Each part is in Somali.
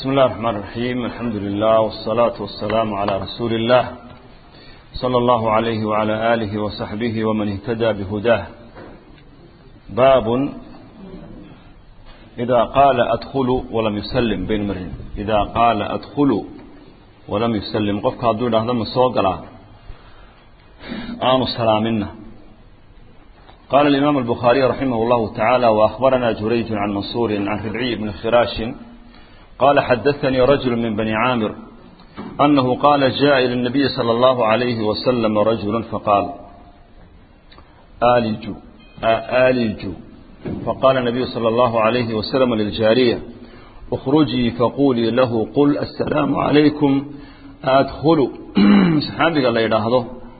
بسم الله الرحمن الرحيم الحمد لله والصلاة والسلام على رسول الله صلى الله عليه وعلى آله وصحبه ومن اهتدى بهداه باب إذا قال أدخل ولم يسلم بين مرين إذا قال أدخل ولم يسلم قفك هدول هذا من صوقلا آن السلامنا قال الإمام البخاري رحمه الله تعالى وأخبرنا جريج عن منصور عن ربعي بن خراش قال حدثني رجل من بني عامر أنه قال جاء إلى النبي صلى الله عليه وسلم رجل فقال آلج آلج فقال النبي صلى الله عليه وسلم للجارية اخرجي فقولي له قل السلام عليكم أدخل صحابي قال لي هذا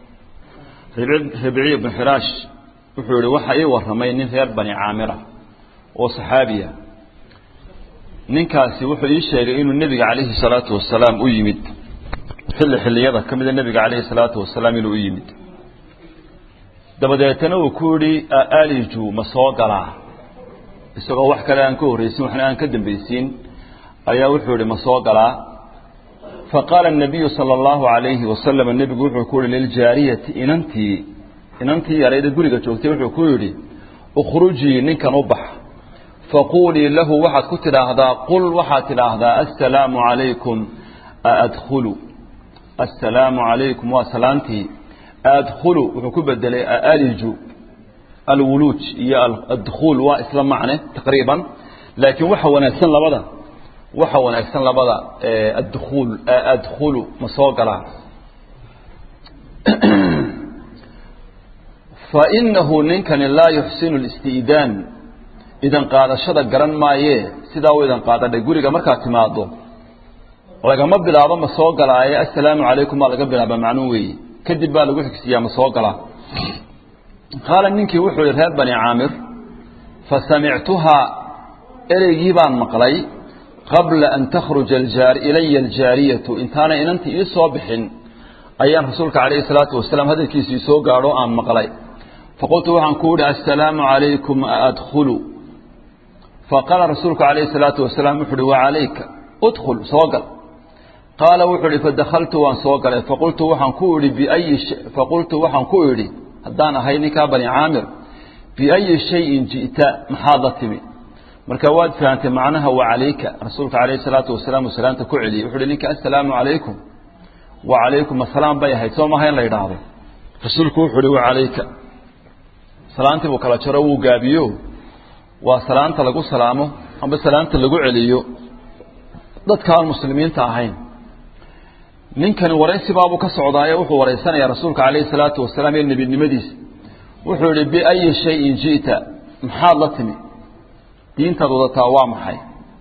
ربعي بن حراش وحولي وحي ورمي نفير بني عامرة وصحابية ninkaasi wuxuu ii sheegay inuu nebiga calayhi salaatu wasalaam u yimid xilli xilliyada ka mida nebiga calayhi salaatu wasalaam inuu u yimid dabadeetana uu ku yidhi aliju ma soo galaa isagoo wax kale aan ka horraysin waxna aan ka dambaysiin ayaa wuxuu yidhi ma soo galaa faqaala الnabiyu salى اllahu alayhi wasalam nebigu wuxuu ku yihi liljaariyati inantii inantii yarayda guriga joogtay wuxuu ku yidhi ukhrujii ninkan u bax faquulii lahu waxaad ku tidhaahdaa qul waxaad tidhaahdaa assalaamu calaykum aadkhulu assalaamu calaykum waa salaantii adkhulu wuxuu ku bedelay aliju alwuluuj iyo adkhuul waa isla macne taqriiban laakiin waxa wanaagsan labada waxa wanaagsan labada adkhuul adkhulu ma soo galaa fainahu ninkani laa yuxsinu listi'daan idan qaadashada garan maayee sidaa u idan qaadadhay guriga markaad timaado lagama bilaabo ma soo galaaye assalaamu calaykum baa laga bilaaba macnuu weeye kadib baa lagu xigsiyaa ma soo galaa qaala ninkii wuxuu yihi reer bani caamir fa samictuhaa ereygii baan maqlay qabla an takhruja ilaya aljaariyatu intaanay inantii ii soo bixin ayaan rasuulka calayhi salaatu wasalaam hadalkiisii soo gaadho aan maqlay faqultu waxaan ku idhi assalaamu calaykum aadkhulu faqaala rasuulku calayhi salaatu wasalaam wuxu uhi wacalayka udkhul soo gal qaala wuxuu ihi fadakaltu waan soo galay faqultu waxaan ku idhi biayi faqultu waxaan ku idhi haddaan ahay ninkaa bani caamir biayi shayin ji'ta maxaad la timi marka waad fahantay macnaha wacalayka rasuulka calayhi salaatu wasalaam uu salaanta ku celiyey wuxu uhi ninka assalaamu calaykum wacalaykum asalaam bay ahayd soo maha in la yidhaahdo rasuulku wuxuu uhi wacalayka salaantii buu kala jaro wuu gaabiyo waa salaanta lagu salaamo amba salaanta lagu celiyo dadka aan muslimiinta ahayn ninkani waraysibaabuu ka socdaaye wuxuu waraysanayaa rasuulka calayhi salaatu wasalaam iyo nebinimadiisa wuxuu yihi biayi shayin ji'ta maxaad la timi diintaad wadataa waa maxay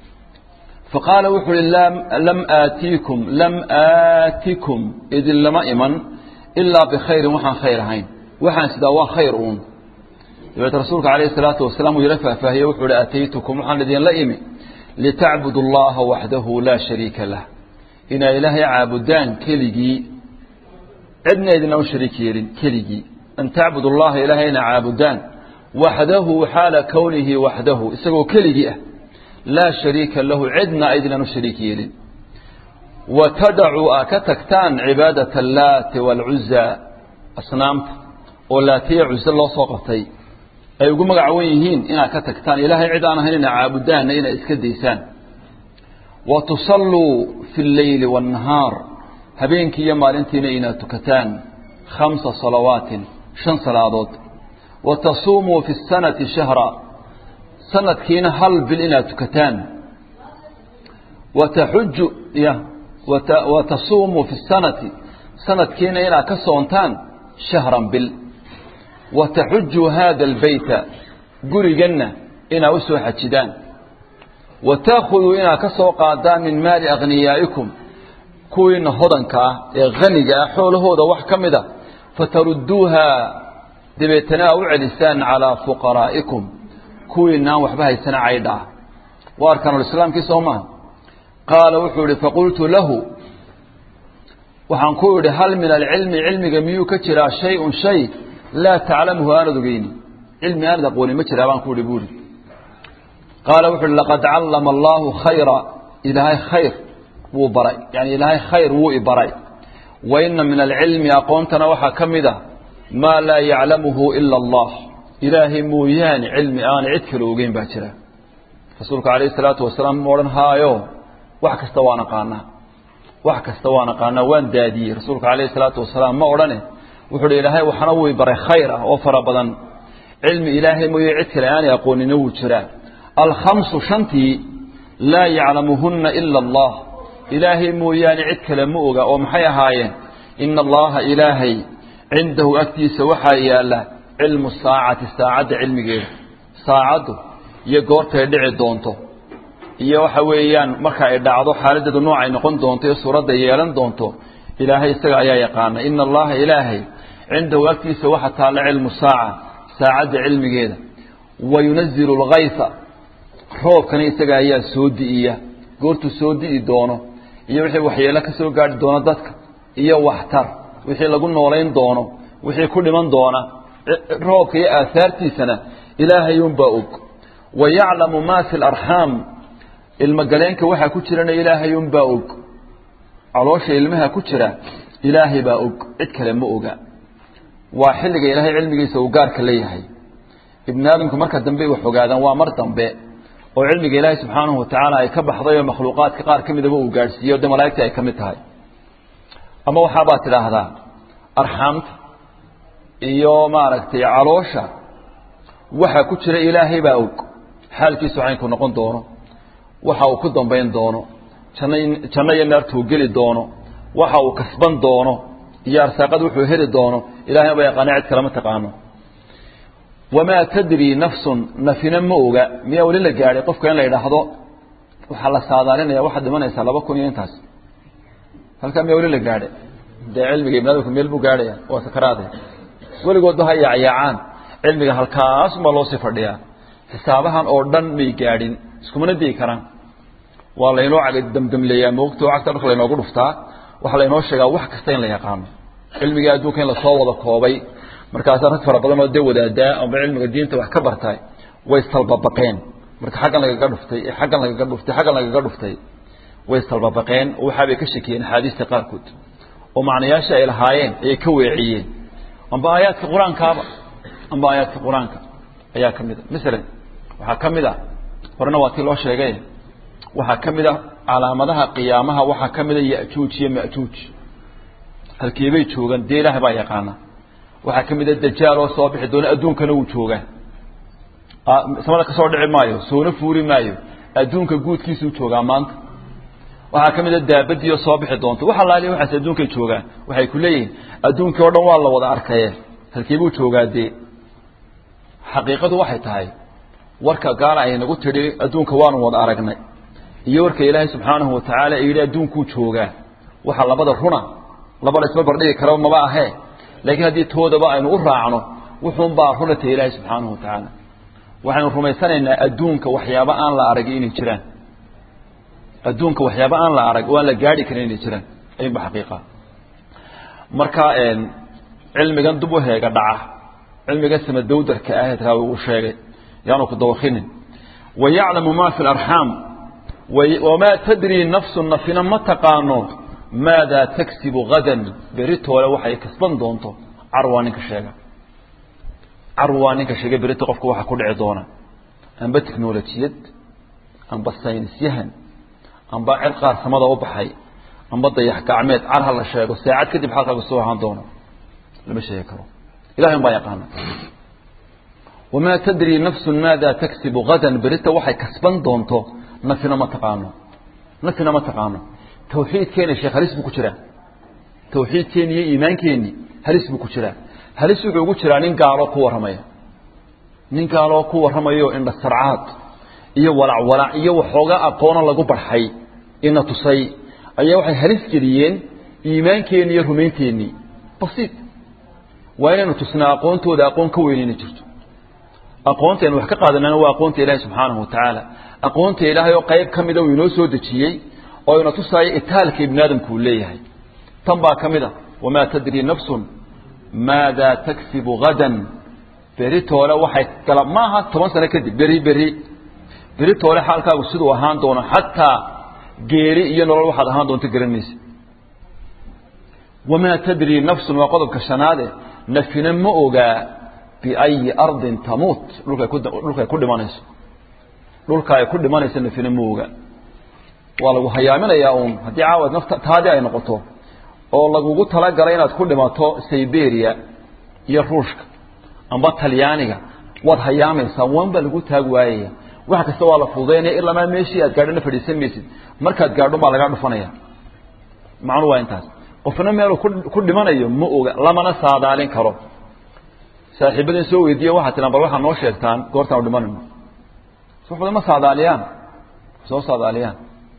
faqaala wuxuu ihi lam aatiikum lam aatikum idin lama iman ilaa bikhayrin waxaan khayr ahayn waxaan sidaa waa khayr uun dabeete rasuulka calayhi salaatu wasalaam uu yala faahfaahiye wuxuu ihi ataytukum waxaan idinla imi litacbudu allaha waxdahu laa shariika lah inaa ilaahay caabudaan keligii cidna idina u shariik yeelin keligii an tacbudu allaha ilaahayna caabudaan waxdahu xaala kownihi waxdahu isagoo keligii ah laa shariika lahu cidna aydinan u shariik yeelin wa tadacuu aa ka tagtaan cibaadata allaati waalcuza asnaamta oo laatiya cuze loo soo qabtay ay ugu magacawan yihiin inaad ka tagtaan ilaahay cid aan ahayn ina caabudaanna inaad iska daysaan wa tusalluu fi اlleyli waاnnahaar habeenkii iyo maalintiina inaad tukataan khamsa salawaatin shan salaadood wa tasuumuu fi الsanati shahra sanadkiina hal bil inaad tukataan wataxuju y wa tasuumuu fi الsanati sanadkiina inaad ka soontaan shahran bil wataxujuu hada albeyta guriganna inaa u soo xajidaan wa taakhuduu inaad ka soo qaadaan min maali akhniyaa'ikum kuwiina hodanka ah ee khaniga ah xoolahooda wax ka mida fatarudduuha dabeetana aa u celisaan calaa fuqaraa'ikum kuwiinaan waxba haysana caydha ah waa arkaanulislaamkii soo maha qaala wuxuu ihi faqultu lahu waxaan ku idhi hal min alcilmi cilmiga miyuu ka jiraa shay-un shay laa taclamuhu aanad ogeyni cilmi aanad aqoonin ma jiraa baan ku ihi buuri qaala wuxu uhi laqad callama allaahu khayra ilaahay khayr wuu baray yani ilaahay khayr wuu i baray wa ina min alcilmi aqoontana waxaa ka mid a maa laa yaclamuhu ila allah ilaahay mooyaane cilmi aana cid kale ogeyn baa jira rasuulku calayhi salaatu wasalaam ma odhan haayo wax kasta waan aqaanaa wax kasta waan aqaanaa waan daadiyey rasuulku calayhi salaatu wasalaam ma odhane wuxuu uhi ilaahay waxna wuu i baray khayr ah oo fara badan cilmi ilaahay mooye cid kale aanay aqoonina wuu jiraa alkhamsu shantii laa yaclamuhunna ila allah ilaahay mooyaane cid kale ma oga oo maxay ahaayeen ina allaha ilaahay cindahu agtiisa waxaa yaalla cilmu saacati saacadda cilmigeeda saacaddu iyo goortay dhici doonto iyo waxa weeyaan marka ay dhacdo xaaladeedu noocay noqon doonto iyo suuradda yeelan doonto ilaahay isaga ayaa yaqaana ina allaha ilaahay cindahu agtiisa waxa taalla cilmu saaca saacadda cilmigeeda wa yunazilu lgaysa roobkana isaga ayaa soo di'iya goortuu soo di'i doono iyo wixii waxyeelo ka soo gaadhi doono dadka iyo waxtar wixii lagu noolayn doono wixii ku dhiman doona roobka iyo aahaartiisana ilaahay unbaa og wa yaclamu maa fi larxaam ilmogaleenka waxaa ku jirana ilaahay unbaa og caloosha ilmaha ku jira ilaahay baa og cid kale ma oga waa xilliga ilaahay cilmigiisa uu gaarka leeyahay ibni aadamku marka dambe wax ogaadaan waa mar dambe oo cilmiga ilaahay subxaanahu watacaala ay ka baxday oo makhluuqaadka qaar ka midaba uu gaadhsiiyo de malaa'igta ay ka mid tahay ama waxaabaad tidhaahdaa arxaamta iyo maaragtay caloosha waxa ku jira ilaahay baa og xaalkiisu caynku noqon doono waxa uu ku dambayn doono janno janno iyo naartuu geli doono waxa uu kasban doono iyo arsaaqad wuxuu heli doono ilahay ba yaqaana cid kalema taqaano wamaa tadri nafsun nafina ma oga miyaa weli la gaadhay qofka in la yidhaahdo waxaa la saadaalinaya waxaad dhimanaysaa laba kun iyo intaas halkaa miyaa weli la gaadhay dee cilmiga ibn adamku meel buu gaadhaya waa sakaraade weligoodba ha yaacyaacaan cilmiga halkaasumaa loosii fadhiyaa xisaabahan oo dhan may gaadhin iskumana dii karaan waa laynoo damdamleeyaa moogto cagta dharka laynoogu dhuftaa waxaa laynoo sheegaa wax kasta in la yaqaano cilmigii adduunka in lasoo wada koobay markaasaa rag fara badan oo dee wadaadaa amba cilmiga diinta wax ka bartay way istalbabaqeen marka xaggan lagaga dhuftay xaggan lagaga dhuftay xaggan lagaga dhuftay way istalbabaqeen oo waxaabay ka shakiyeen axaadiista qaarkood oo macnayaasha ay lahaayeen ayay ka weeciyeen amba aayaadka qur-aankaaba amba aayaadka qur-aanka ayaa ka mid a masalan waxaa ka mid a horena waa tii loo sheegay waxaa ka mid a calaamadaha qiyaamaha waxaa ka mid a yajuuj iyo majuuj halkeebay joogaan dee ilaahay baa yaqaana waxaa ka mid a dajaal oo soo bixi doona adduunkana wuu joogaa samada kasoo dhici maayo soona fuuri maayo adduunka guudkiisuu joogaa maanta waxaa ka mid a daabadiioo soo bixi doonto wax allaaliya waxaas adduunkay joogaan waxay ku leeyihiin adduunkii o dhan waa la wada arkaye halkeebuu joogaa dee xaqiiqadu waxay tahay warka gaala ay nagu tidhi adduunka waanu wada aragnay iyo warka ilaahay subxaanahu watacaala yidhi adduunkuu joogaa waxa labada runa laba la isma bardhigi karo maba ahee laakiin haddii toodaba aynu u raacno wuxuunbaa runata ilaahay subxaanahu watacaala waxaynu rumaysanaynaa adduunka waxyaaba aan la arag inay jiraan adduunka waxyaaba aan la arag oo aan la gaadhi karin inay jiraan ayunba xaqiiqa marka cilmigan dub u heega dhaca cilmiga samadowdarka ahayd raawi uu sheegay yaanu ku dawakinin wayaclamu ma fi larxaam wamaa tadri nafsu nafina ma taqaano maadaa tagsibu hadan beritoole waxay kasban doonto carwaa ninka sheega carwaa ninka sheega berito qofka waxa ku dhici doona amba technolojiyad amba saynisyahan amba cid qaar samada u baxay amba dayax gacmeed car ha la sheego saacad kadib xalkaaga soo ahaan doono lama sheegi karo ilahay un baa yaqaana wamaa tadri nafsu maada tagsibu hadan berita waxay kasban doonto nafina ma taqaano nafina ma taqaano tawxiidkeena sheekh halis buu ku jiraa tawxiidkeeni iyo iimaankeeni halis buu ku jiraa halis wuxuu ugu jiraa nin gaaloo ku warramaya nin gaaloo ku warramayo indha sarcaad iyo walac walac iyo waxoogaa aqoono lagu barxay ina tusay ayaa waxay halis geliyeen iimaankeenni iyo rumaynteenii basiid waa inaynu tusnaa aqoontooda aqoon ka weyn inay jirto aqoonta aynu wax ka qaadanana waa aqoonta ilaahi subxaanahu watacaala aqoonta ilaahay oo qayb ka mida uu inoo soo dejiyey oo ina tusaayo itaalka ibni aadamku uu leeyahay tan baa ka mid a wamaa tadri nafsun maadaa tagsibu hadan beritoole waxay gala maaha toban sano kadib beri beri beritoole xaalkaagu siduu ahaan doono xataa geeri iyo nolol waxaad ahaan doonto garanaysa wamaa tadri nafsun waa qodobka shanaade nafina ma ogaa biayi ardin tamuut dhulkay ku dhulkay ku dhimanayso dhulka ay ku dhimanayso nafina ma ogaa waa lagu hayaaminayaa uun haddii caawad nafta taadii ay noqoto oo lagugu talagalay inaad ku dhimato siberia iyo ruushka amba talyaaniga waad hayaamaysaa wan baa lagu taag waayaya wax kasta waa la fududaynaya ilamaa meeshii aad gaadhona fadhiisan maysid markaad gaadho baa lagaa dhufanaya macnu waa intaas qofna meeluu ku dhimanayo ma oga lamana saadaalin karo saaxiibadin soo weydiiye waxaa tilaan bal waxaa noo sheegtaan goortaan u dhimanayno suxda ma saadaaliyaan soo saadaaliyaan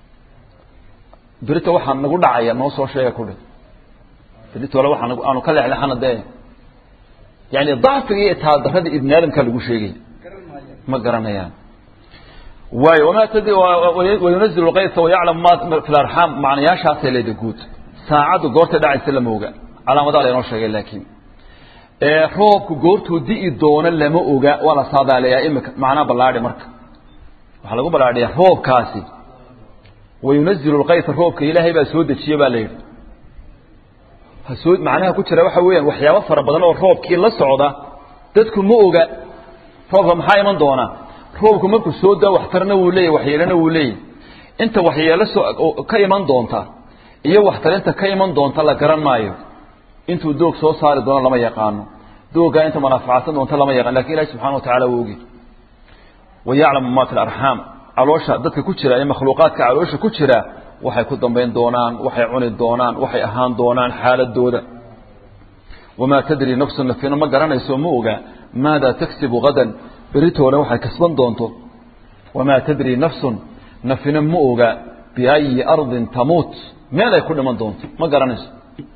berita waxaa nagu dhacaya noo soo sheega kudhi berita ole waxaa nagu aanu ka lexlexana dee yani dacfiga iyo taadarada ibni aadamkaa lagu sheegaya ma garanayaan waayo wamaa tadri wayunazilu lkaysa wayaclamu ma fi larxaam macnayaashaasay leeda guud saacaddu goortay dhacaysa lama oga calaamadaa laynoo sheegay laakiin roobku goortuu di'i doono lama oga waa la saadaaleeyaa imika macnaa ballaadhi marka waxaa lagu ballaadhiyaa roobkaasi wayunazilu lkaysa roobka ilaahay baa soo dejiye baa la yidhi hasoo macnaha ku jira waxa weeyaan waxyaabo fara badan oo roobkii la socda dadku ma oga roobka maxaa iman doonaa roobku markuu soo daa waxtarna wuu leeyahy waxyeelana wuu leeyahy inta waxyeelo soo ka iman doonta iyo waxtarinta ka iman doonta la garan maayo intuu doog soo saari doono lama yaqaano dooggaa inta manaaficadsan doonta lama yaqaan lakin ilahi subxana wa tacala wuu ogi wayaclamu ma fi larxaam caloosha dadka ku jira ee makhluuqaadka caloosha ku jira waxay ku dambayn doonaan waxay cuni doonaan waxay ahaan doonaan xaaladooda wamaa tadri nafsu nafina ma garanayso ma oga maada tagsibu hadan beritoole waxay kasban doonto wamaa tadri nafsun nafina ma oga biayi ardin tamuut meel ay ku dhiman doonto ma garanayso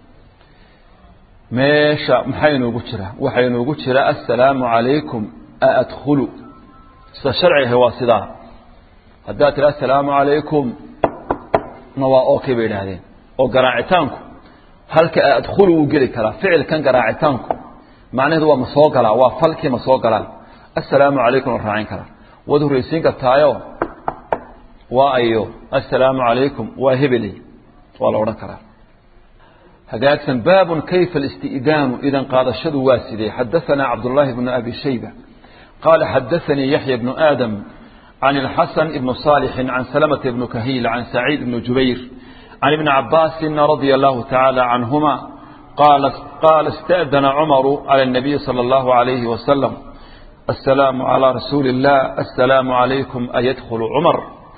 meesha maxaa inoogu jira waxaa inoogu jira assalaamu calaykum aadkhulu sida sharcigahi waa sidaa haddaad tiri assalaamu calaykum na waa okay bay idhaahdeen oo garaacitaanku halka adkhulu wuu geli karaa ficilkan garaacitaanku macnaheedu waa ma soo galaa waa falkii ma soo galaa assalaamu calaykum la raacin karaa waad horreysiin kartaayo waa ayo assalaamu calaykum waa hebeley waa la odhan karaa hagaagsan baabun kayfa alisti'daanu idan qaadashadu waa sidee xadaثana cabdullaahi bnu abi shayba qaala xadaثanii yaxya bnu aadam عن الحسن بن صالح عن سلمة بن كهيل عن سعيد بن جبير عن ابن عباس رضي الله تعالى عنهما قال قال استأذن عمر على النبي صلى الله عليه وسلم السلام على رسول الله السلام عليكم أيدخل عمر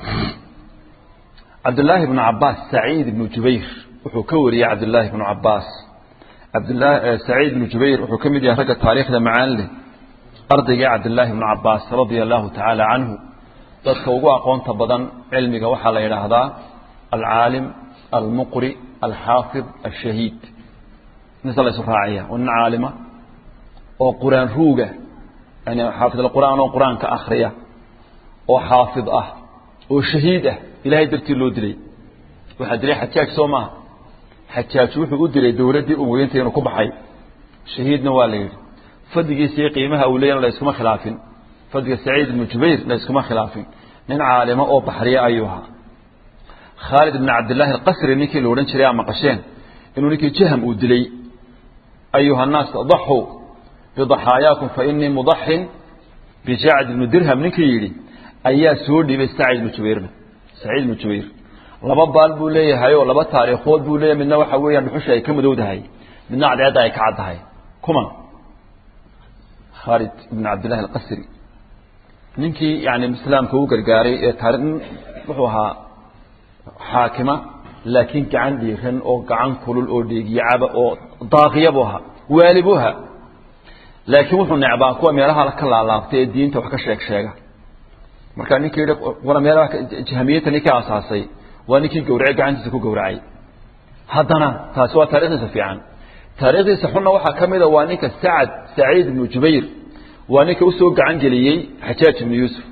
عبد الله بن عباس سعيد بن جبير وحكوري عبد الله بن عباس عبد الله سعيد بن جبير وحكم دي رجع تاريخ معان له أرضي عبد الله بن عباس رضي الله تعالى عنه dadka ugu aqoonta badan cilmiga waxaa la yidhaahdaa alcaalim almuqri alxaafid ashahiid mise la isu raaciya waa nin caalima oo qur-aan ruuga yani xaafid alqur'aan oo qur-aanka akhriya oo xaafid ah oo shahiid ah ilahay dartii loo dilay waxaa dilay xajaaj soo maaha xajaaj wuxuu u dilay dowladdii umoyinta inuu ku baxay shahiidna waa la yidhi fadligiisa iyo qiimaha uu leeyana la iskuma khilaafin fadliga saciid ibnu jubayr la iskuma khilaafin nin caalimo oo baxriye ayuu ahaa khaalid ibn cabdillaahi alqasri ninkii la odhan jiray aa maqasheen inuu ninkii jaham uu dilay ayuha nnaas daxuu bidaxaayaakum fa inii mudaxin bijacd ibnu dirham ninkii yidhi ayaa soo dhiibay sacid ibnu jubayrna saciid ibnu jubayr laba baal buu leeyahay oo laba taariikhood buu leeyahay midna waxa weeyaan dhuxusha ay ka madowdahay midna cadceedda ay ka caddahay kuma khaalid ibn cabdillahi alqasri ninkii yani islaamka u gargaaray ee taari wuxuu ahaa xaakima laakiin gacan dhiiran oo gacan kulul oo dheegiyacaba oo daaqiya buu ahaa waali buu ahaa laakiin wuxuu necbaa kuwa meelaha ka laalaabtay ee diinta wax ka sheeg sheega marka ninkii yidhi wala meelaha jahamiyadta ninkii aasaasay waa ninkii gawracay gacantiisa ku gawracay haddana taasi waa taarikhdiisa fiican taarikhdiisa xunna waxaa ka mida waa ninka sacad saciid ibnu jubayr waa ninka usoo gacan geliyey xajaaj ibnu yuusuf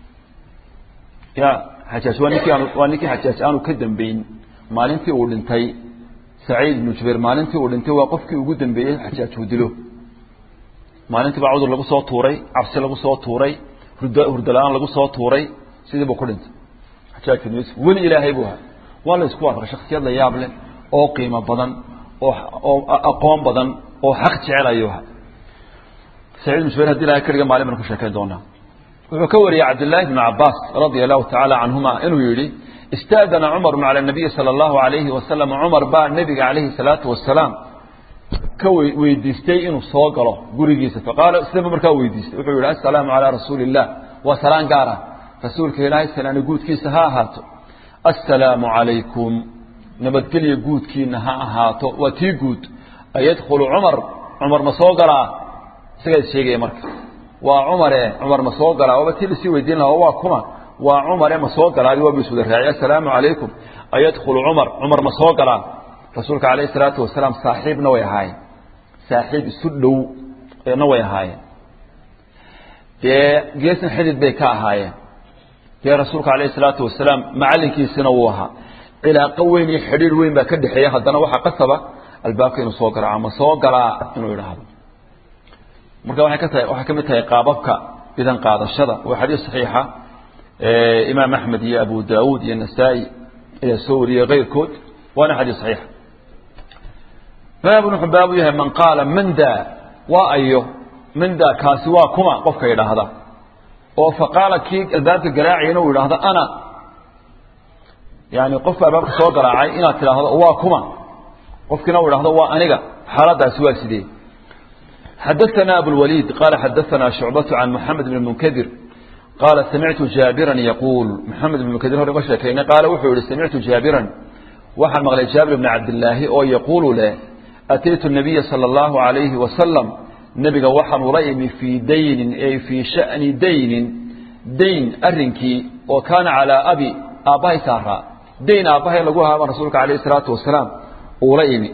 ya xajaaj waa ninkii aanu waa ninkii xajaaj aanu ka dambeyn maalintii uu dhintay saciid ibnu jubayr maalintii uu dhintay waa qofkii ugu dambeeyey xajaaj uu dilo maalintii baa cudur lagu soo tuuray cabsi lagu soo tuuray hurd hurdo la-aan lagu soo tuuray sidii buu ku dhintay xajaaj ibnu yuusuf weli ilaahay buu ahaa waa la isku waafaqay shaksiyad la yaab leh oo qiimo badan oo oo aqoon badan oo xaq jecel ayuu ahaa saciid ibn jubayr hadii ilahay keliga maalin baan ku sheekayn doonaa wuxuu ka wariyey cabdillaahi ibnu cabbaas radia allahu tacaala canhuma inuu yidhi istaadana cumaru cala nabiyi sala allahu alayhi wasalam cumar baa nebiga calayhi salaatu wasalaam ka weydiistay inuu soo galo gurigiisa faqaala islama markaa weydiistay wuxuu yihi assalaamu calaa rasuuli illah waa salaan gaara rasuulka ilaahay salaani guudkiisa ha ahaato assalaamu calaykum nabadgelya guudkiina ha ahaato waa tii guud ayadkhulu cumar cumar ma soo galaa isagaa is sheegaya marka waa cumare cumar ma soo galaa waaba tii lasii weydiin lahaa waa kuma waa cumare ma soo galaa waa bisuda raacay assalaamu calaykum ayadkhulu cumar cumar ma soo galaa rasuulka calayhi salaatu wasalaam saaxiibna way ahaayeen saaxiib isu dhow na way ahaayeen dee geesna xidid bay ka ahaayeen dee rasuulka calayhi salaatu wasalaam macallinkiisina wuu ahaa cilaaqo weyn iyo xidhiir weyn baa ka dhexeeya haddana waxaa qasaba albaabka inuu soo garaaco ma soo galaa inuu idhaahdo marka waxay ka tahay waxay ka mid tahay qaababka idan qaadashada waa xadiis saxiixa imaam axmed iyo abu daawuud iyo nasaa-i ayaa soo wariyey keyrkood waana xadiis saxiixa baabun wuxuu baabu yahay man qaala mandaa waa ayo mandaa kaasi waa kuma qofka idhaahda oo faqaala kii albaabka garaacayna uu idhaahdo ana yani qofka albaabka soo garaacay inaad tidhaahdo waa kuma qofkiina uu idhahdo waa aniga xaaladaasi waa sidee xadaثna abulwaliid qaala xadaثna shucbaة can moxamed bn munkadir qaala samictu jaabiran yaquul moxamed bn munkadir hore uga sheekaynay qaala wuxuu yihi samictu jaabiran waxaan maqlay jaabir bni cabdilaahi oo yaquulu leh ataytu nabiya salى اllahu عalayhi wasalam nebiga waxaan ula imi fii daynin ay fii sha'ni daynin dayn arrinkii oo kaana calaa abi aabbahay saaraa dayn aabbahay lagu lahaa baan rasuulka alayh الsalaatu wasalaam uula imi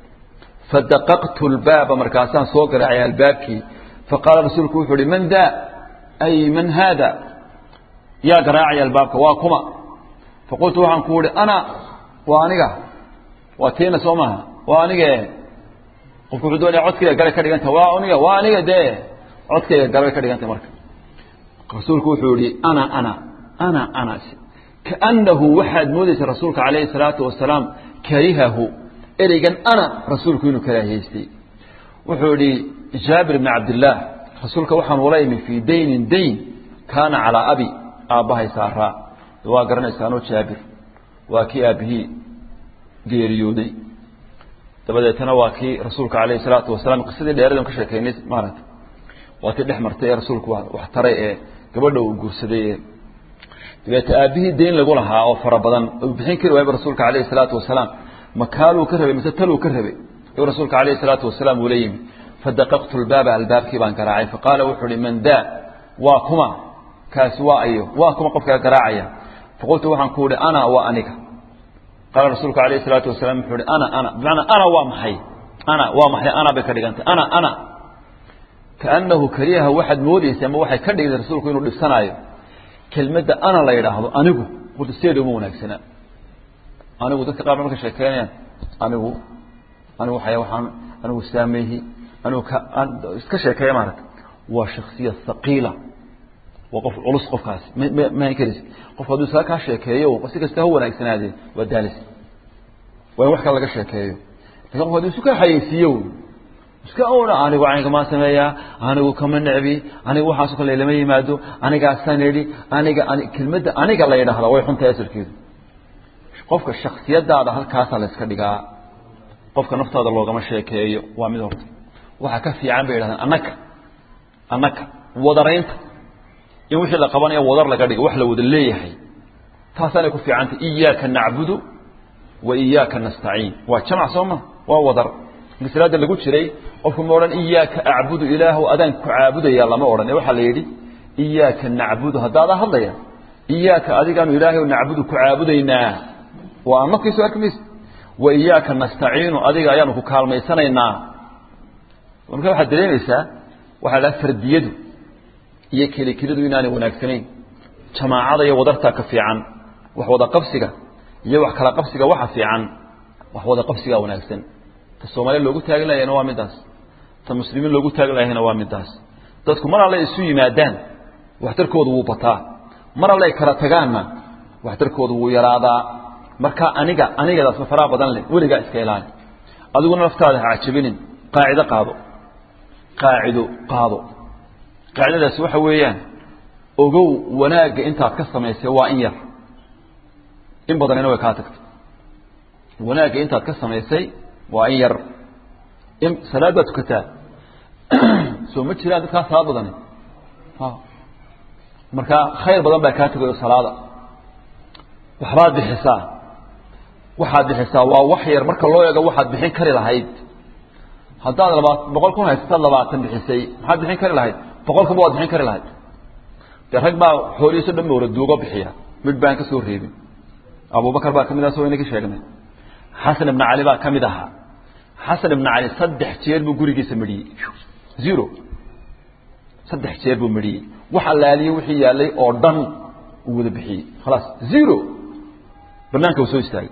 fadaqaqtu lbaaba markaasaan soo garaacay albaabkii faqaala rasuulku wuxuu uhi man daa ay man haada yaa garaacaya albaabka waa kuma faqultu waxaan ku uhi ana waa aniga waa tiina soo maha waa anige qofku wuxuu doonaya codkayga galay ka dhiganta waa aniga waa aniga dee codkayga galay ka dhigantay marka rasuulku wuxuu yihi ana ana ana ana kaanahu waxaad moodaysa rasuulka calayhi salaatu wasalaam karihahu ereygan ana rasuulku inuu karaahiyeystay wuxuu yihi jaabir bni cabdillaah rasuulka waxaan ula imi fii daynin dayn kaana calaa abi aabbahay saaraa waa garanaysaanoo jaabir waa kii aabbihii geeriyooday dabadeetana waa kii rasuulka calayhi salaatu wasalaam qisadii dheeradan ka sheekaynay maaragta waa tii dhex martay ee rasuulku wax taray ee gabadha uu guursaday ee dabeete aabbihii dayn lagu lahaa oo fara badan uu bixin kari waayba rasuulka calayhi salaatu wasalaam makaaluu ka rabay mise taluu ka rabay ayuu rasuulka calayhi salaatu wasalaam ula yimi fadaqaqtu lbaaba albaabkii baan garaacay faqaala wuxuu uhi man daa waa kuma kaasi waa ayo waa kuma qofkaa garaacaya faqultu waxaan ku uhi ana waa aniga qaala rasuulku alayhi salaatu wasalaam wuxuu uhi ana ana bimacnaa ana waa maxay ana waa maxay ana bay ka dhigantay ana ana kaanahu kariyaha waxaad moodaysa ama waxay ka dhigtay rasuulku inuu dhibsanaayo kelmadda ana la yidhaahdo anigu horta sideeda uma wanaagsanaa anigu dadka qaar marka sheekeynayaan anigu anigu waxay waxaan anigu saameehi anigu ka iska sheekeeya maaragta waa shaksiya thaqiila waa qof culus qofkaasi ma ma ma karis qofku hadduu isaga kaa sheekeeyo si kasta ha wanaagsanaadee waa daalis waa in wax kale laga sheekeeyo lakin qofku hadduu isu kaa xayeysiiyo iska oona anigu caynkamaa sameeyaa anigu kama necbi anigu waxaasoo kale lama yimaado anigaasaan idhi aniga kelmadda aniga la yidhaahda way xuntahay asalkeedu qofka shaksiyadaada halkaasaa la iska dhigaa qofka naftaada loogama sheekeeyo waa mid horta waxaa ka fiican bay yidhahdaan annaka annaka wadaraynta in wixii la qabanayo wadar laga dhigo wax la wada leeyahay taasaanay ku fiicantay iyaaka nacbudu wa iyaaka nastaciin waa jamac soo ma waa wadar marka salaada lagu jiray qofku ma odhan iyaaka acbudu ilaahu adaan ku caabudaya lama odhan ee waxaa la yidhi iyaaka nacbudu haddaadaa hadlaya iyaaka adigaanu ilaahay nacbudu ku caabudaynaa waa nafkiisu arki maysa wa iyaaka nastaciinu adiga ayaanu ku kaalmaysanaynaa marka waxaad dareemaysaa waxaa dhaha fardiyadu iyo kelikelidu inaanay wanaagsanayn jamaacada iyo wadartaa ka fiican wax wada qabsiga iyo wax kala qabsiga waxa fiican wax wada qabsigaa wanaagsan ta soomaaliya loogu taagin lahayna waa midaas ta muslimiin loogu taagin lahayna waa midaas dadku mar alle isu yimaadaan waxtarkoodu wuu bataa mar alle ay kala tagaanna waxtarkoodu wuu yaraadaa marka aniga anigadaas faraha badan leh weligaa iska ilaali adiguna naftaada ha cajabinin qaacido qaado qaacido qaado qaacidadaasi waxa weeyaan ogow wanaagga intaad ka samaysay waa in yar in badanina way kaa tagtay wanaagga intaad ka samaysay waa in yar in salaad baad tukataa soo ma jiraan dadkaa salaad badani marka khayr badan baa kaa tegayo salaada waxbaad bixisaa waxaad bixisaa waa wax yar marka loo eego waxaad bixin kari lahayd haddaad labaat boqol kun haysataad labaatan bixisay maxaad bixin kari lahayd boqol kunba waad bixin kari lahayd dee rag baa xoolihiiso dhan mawra duugo bixiya mid baan ka soo reebin abubakar baa ka mid aha soo inaka sheegnay xasan ibna cali baa ka mid ahaa xasan ibna cali saddex jeer buu gurigiisa medhiyey zero saddex jeer buu medhiyey wax allaaliyey wixii yaallay oo dhan uu wada bixiyey khalaas zero banaanka uu soo istaagay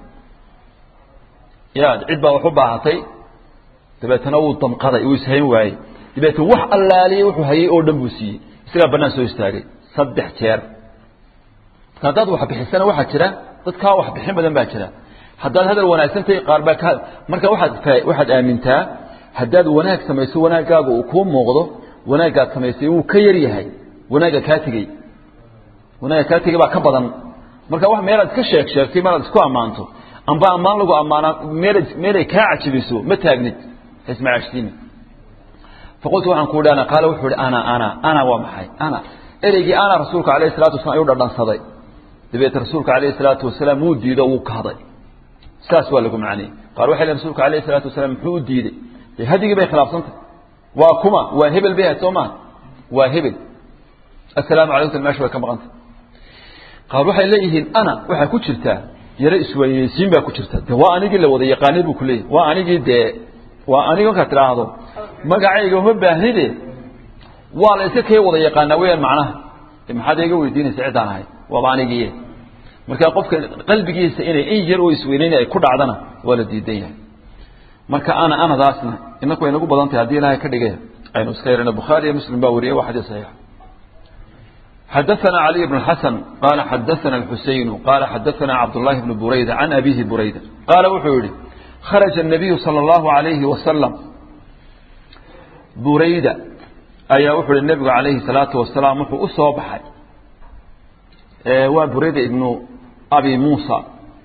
ya cid baa wax u baahatay dabeetana wuu damqaday uu ishayn waayey dabeetna wax allaaliyey wuxuu hayey oo dhan buu siiyey isagaa banaan soo istaagay saddex jeer marka haddaad wax bixisana waxaa jira dadkaa wax bixin badan baa jira haddaad hadal wanaagsantahay qaar baa ka marka waxaad waxaad aamintaa haddaad wanaag samayso wanaaggaaga uu kuu muuqdo wanaaggaad samaysay wuu ka yar yahay wanaagga kaa tegey wanaagga kaa tegey baa ka badan marka wax meelaad iska sheeg sheegtay meelaad isku ammaanto amba ammaan lagu ammaanaa meel meelay kaa cajibiso ma taagnid ismacaashsiini faqultu waxaan ku idhi ana qaala wuxuu ihi ana ana ana waa maxay ana ereygii ana rasuulka alayhi salatu wasalam ayuu dhadhansaday dabeete rasuulka alayhi salaatu wasalaam wuu diido wuu kahday saas waa lagu macniyey qaar waxay leeyihin rasuulka alayhi salaatu wasalaam muxuu u diiday dee hadigii bay khilaafsantay waa kuma waa hebel bay ahayd soo maa waa hebel assalaamu calaykum meesha way ka maqantay qaar waxay leeyihiin ana waxaa ku jirtaa yaro isweyneysiin baa ku jirta de waa anigii la wada yaqaanay buu ku leeyahy waa anigii dee waa aniga markaad tidhaahdo magacayga uma baahnide waa la iska kay wada yaqaanaa weyaan macnaha maxaad iga weydiinaysa ciddaan ahay waaba anigii marka qofka qalbigiisa inay in yar oo isweyneyna ay ku dhacdana waa la diidan yahay marka ana anadaasna inaku way nagu badan tahay haddii ilaahay ka dhigay aynu iska yarana bukhaari iyo muslim baa wariyay waa xadiis saxiix حدثنا علي بن الحسن قال حدثنا الحسين قال حدثنا عبد الله بن بريدة عن أبيه بريدة قال وحوري خرج النبي صلى الله عليه وسلم بريدة أي وحوري النبي عليه الصلاة والسلام وحو أصابحي وبريدة ابن أبي موسى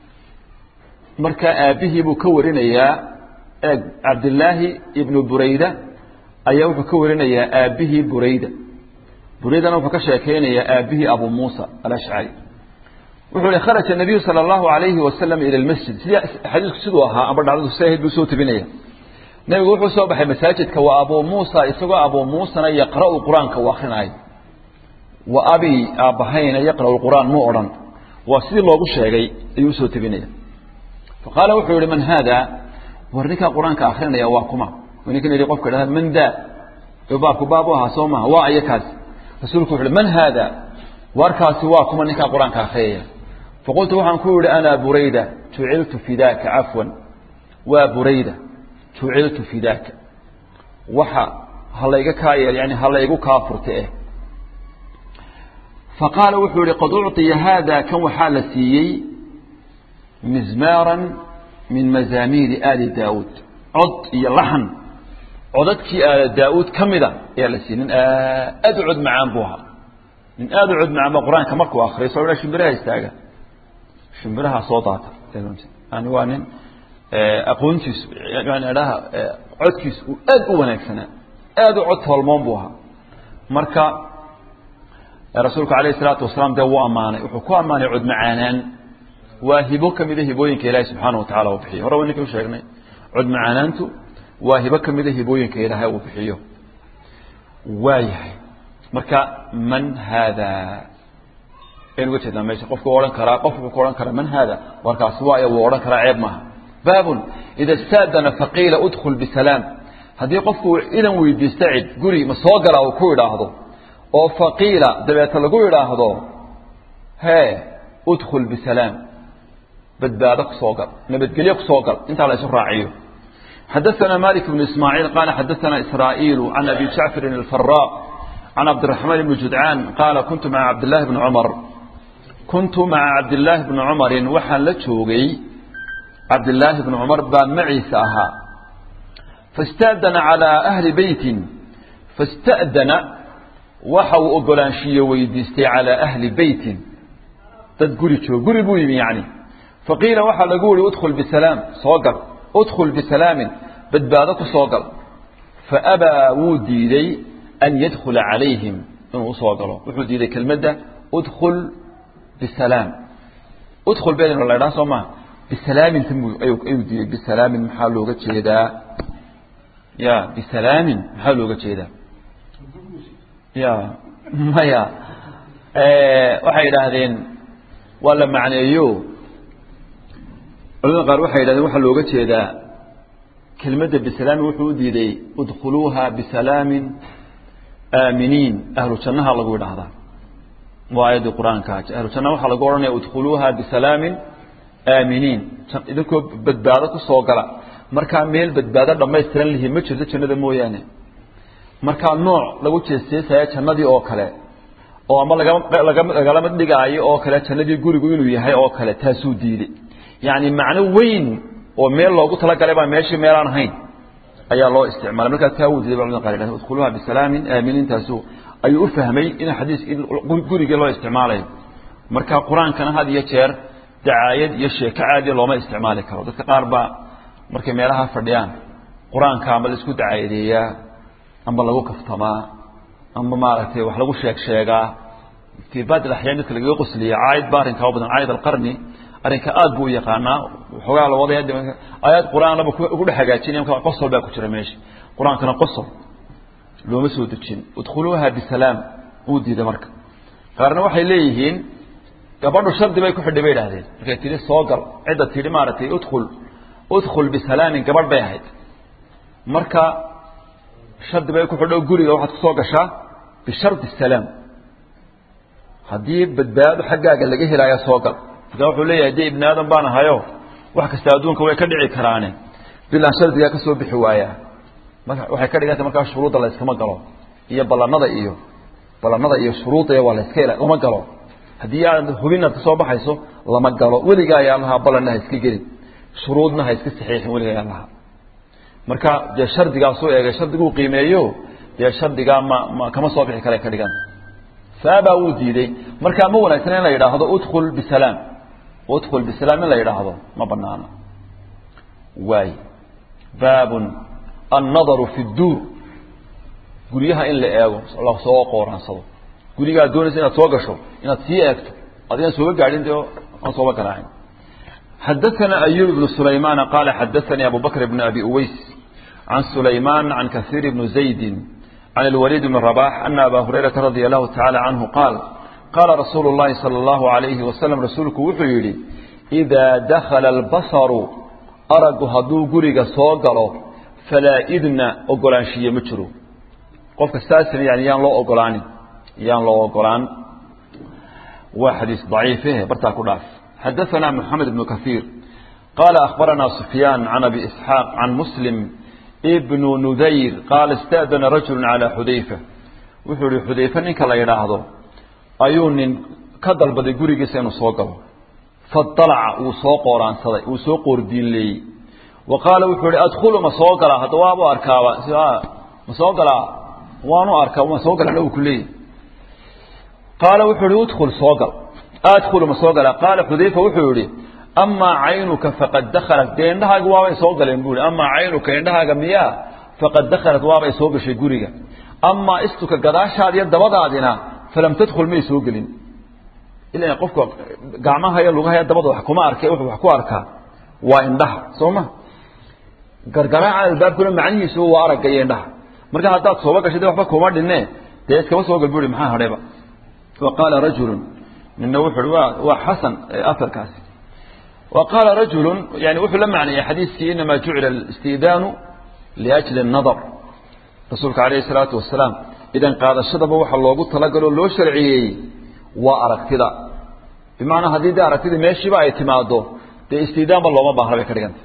مركا أبيه بكورين يا عبد الله ابن بريدة أي وحو كورين يا أبيه بريدة بريدنا وحو كشاكين يا أبيه أبو موسى الأشعري wuxuu hi kharaja nabiyu sala allahu alayhi wasalam ila lmasjid sidii xadiisku siduu ahaa amba dhacdadu saahid buu soo tebinaya nebigu wuxuu soo baxay masaajidka waa abuu muusa isagoo abuu muusana yaqra'u qur-aanka u akrinaayo wa abi aabbahayna yaqra'u lqur'aan muu odhan waa sidii loogu sheegay ayuu usoo tebinaya faqaala wuxuu yihi man haada war ninkaa qur-aanka akrinaya waa kuma ninkan yidhi qofka dhahda man daa baabku baab u ahaa soo maha waa aya kaasi rasuulku wuxu uhi man haada warkaasi waa kuma ninkaa qur-aanka akhriyaya faqultu waxaan ku yihi ana burayda juciltu fidaaka cafwan waa burayda juciltu fidaaka waxa halayga kaa yeel yani halaygu kaa furta eh faqaala wuxuu yihi qad ucطiya haada kan waxaa la siiyey mizmaaran min mazaamiiri aali daawuud cod iyo laxan codadkii aala daauud ka mida ayaa la siiyey nin aad u cod macaan buu ahaa nin aada u cod macaan ba qur-aanka markuu akriyo soo shimbiraha istaaga shimbiraha soo daata yani waa nin aqoontiisu yani dhaha codkiisu uu aad u wanaagsanaa aad u cod toolmoon buu ahaa marka rasuulku alayh isalaatu wasalaam dee wuu ammaanay wuxuu ku ammaanay cod macaanaan waa hibo ka mida hibooyinka ilaahi subxaana wa tacala uu bixiyo hore wa ninka u sheegnay cod macaanaantu waa hibo ka mida hibooyinka ilaahay uu bixiyo waa yahay marka man haada aynu uga jeednaa meesha qofku odhan karaa qofku ku odhan karaa man haada warkaasi waayo wuu odhan karaa ceeb maaha baabun ida istaadana faqiila udkhul bisalaam haddii qofku idan weydiista cid guri ma soo galaa uu ku idhaahdo oo faqiila dabeeta lagu idhaahdo hee udkhul bisalaam badbaado kusoo gal nabadgelyo kusoo gal intaa la isu raaciyo حدثنا مالك بن إسماعيل قال حدثنا إسرائيل عن أبي جعفر الفراء عن عبد الرحمن بن جدعان قال كنت مع عبد الله بن عمر kuntu maca cabdillaahi bni cumarin waxaan la joogay cabdillaahi bni cumar baa maciisa ahaa faاsta'dana calىa ahli beytin faاsta'dana waxa uu ogolaanshiye weydiistay calىa ahli beytin dad guri joog guri buu yimi yani faqiila waxaa lagu yihi udkhul bisalaam soo gal udkhul bisalaamin badbaado ku soo gal faabaa wuu diiday an yadkhula calayhim inuu usoo galo wuxuu diiday kelmadda udkhul bisalaam udkhul beedn la ydhaha soo maa bisalaaminta ayuu diiday bisalaamin maxaa looga jeedaa ya bisalaamin maxaa looga jeedaa ya maya waxay yidhaahdeen waa la macneeyo culamada qaar waxay yidhahdeen waxaa looga jeedaa kelmadda bisalaamin wuxuu u diiday udkhuluuha bisalaamin aaminiin ahlu jannaha lagu idhaahdaa waa aayaddii qur-aanka ahlu jannaha waxaa lagu odhanaya udkhuluuha bisalaamin aaminiin idinkoo badbaado ku soo gala markaa meel badbaado dhammaystiran lihi ma jirto jannada mooyaane markaa nooc lagu jeesjeesaya jannadii oo kale oo ama lagalama dhigaayo oo kale jannadii gurigu inuu yahay oo kale taasuu diiday yacni macno weyn oo meel loogu talagalay baa meeshii meelaan ahayn ayaa loo isticmaalay markaa taa wuu diiday ba culamada qaar yidhahda udkhuluuha bisalaamin aaminiintaasu ayuu u fahmay in xadiis in gurigii loo isticmaalayo marka qur-aankana had iyo jeer dacaayad iyo sheeko caadiya looma isticmaali karo dadka qaar baa markay meelaha fadhiyaan qur-aanka ama la isku dacaayadeeyaa ama lagu kaftamaa ama maaragtay wax lagu sheeg sheegaa fii baad alaxyaan dadka lagaga qosliya caayid ba arrinkaa u badan caayid alqarni arrinka aad buu u yaqaanaa waxoogaa la wadaya aayaad qur-aanaba ugu dhex hagaajinaya marka qosol baa ku jira meesha qur-aankana qosol looma soo dejin udkhuluuha bisalaam uu diiday marka qaarna waxay leeyihiin gabadhu shardi bay ku xidhay bay idhahdeen markay tidhi soo gal cidda tidhi maaragtay udkhul udkhul bisalaamin gabadh bay ahayd marka shardi bay ku xidho guriga waxaad kusoo gashaa bishardi salaam haddii badbaado xaggaaga laga helaayo soo gal markaa wuxuu leeyahay dee ibni aadam baan ahayo wax kasta adduunka way ka dhici karaane bilaan shardigaa ka soo bixi waayaa waxay ka dhiganta markaa shuruudda la yskama galo iyo ballanada iyo ballanada iyo shuruudda waa la iska lama galo haddii aad hubinaad ka soo baxayso lama galo weligaa ayaa lahaa ballanna ha iska gelin shuruudna ha iska saxiixin weligaa ayaa lahaa marka dee shardigaasuu eegay shardiguu qiimeeyo dee shardigaa ma ma kama soo bixi kara ka dhigan faabaa wuu diiday markaa ma wanaagsan in la yidhaahdo udkhul bisalaam udkhul bisalaam in la yidhaahdo ma banaana waay baabun annadaru fi dduur guryaha in la eego lasoo qooraansado gurigaad doonaysa inaad soo gasho inaad sii eegto adigan sooga gaadhin de aan sooba garaacin xadaثana ayub bnu sulaymaana qaala xadaثanii abu bakr bn abi uways can sulaymaan can kasiir bni zaydi can اlwaliid bni rabax ana aba hurayrata radia allahu tacala canhu qaal qaala rasuulu اllahi salى اllahu alayhi wasalam rasuulku wuxuu yidhi إidaa dakhala اlbasaru aragu hadduu guriga soo galo falaa idna ogolaanshiye ma jiro qofka saasina yani yaan loo ogolaanin yaan loo ogolaan waa xadiis daciife bartaa ku dhaaf xadaثana moxamed ibnu kahiir qaala akhbaranaa sufyaan can abi isxaaq can muslim bnu nudayr qaala ista'dana rajulu calaa xudayfa wuxuu ihi xudayfe ninka la yidhaahdo ayuu nin ka dalbaday gurigiisa inuu soo galo faalaca wuu soo qooraansaday wuu soo qoordiinleeyey wa qaala wuxuu ihi adkhulu ma soo galaa hadda waabu arkaaba ma soo galaa waanu arkaa ma soo galana uu ku leeyahy qaala wuxuu ihi udkhul soo gal adkhulu ma soo galaa qaala xudayfa wuxuu yihi amaa caynuka faqad dakhalat dee indhahaaga waabay soo galeen buu ihi amaa caynuka indhahaaga miyaa faqad dakhalat waabay soo gashay guriga amaa istuka gadaashaada iyo dabadaadina falam tadkhul may soo gelin ila qofka gacmaha iyo lugahaya dabada wax kuma arke wuxuu wax ku arkaa waa indhaha soo ma gargaraaca albaabkuna macnihiisu waa aragga iyo indhaha marka haddaad sooba gashay de waxba kuma dhinne dee iskaba soo gal buri maxaa hadhayba wa qaala rajulun nina wuxu uhi waa waa xasan afarkaasi wa qaala rajulun yani wuxuu la macneeyey xadiiskii inamaa jucila alistidaanu liajli الnadar rasuulka alayh الsalaatu wasalaam idan qaadashadaba waxa loogu talagaloo loo sharciyeeyey waa aragtida bimacnaa haddii de aragtida meeshiiba ay timaado dee istidaanba looma baahna bay ka dhiganta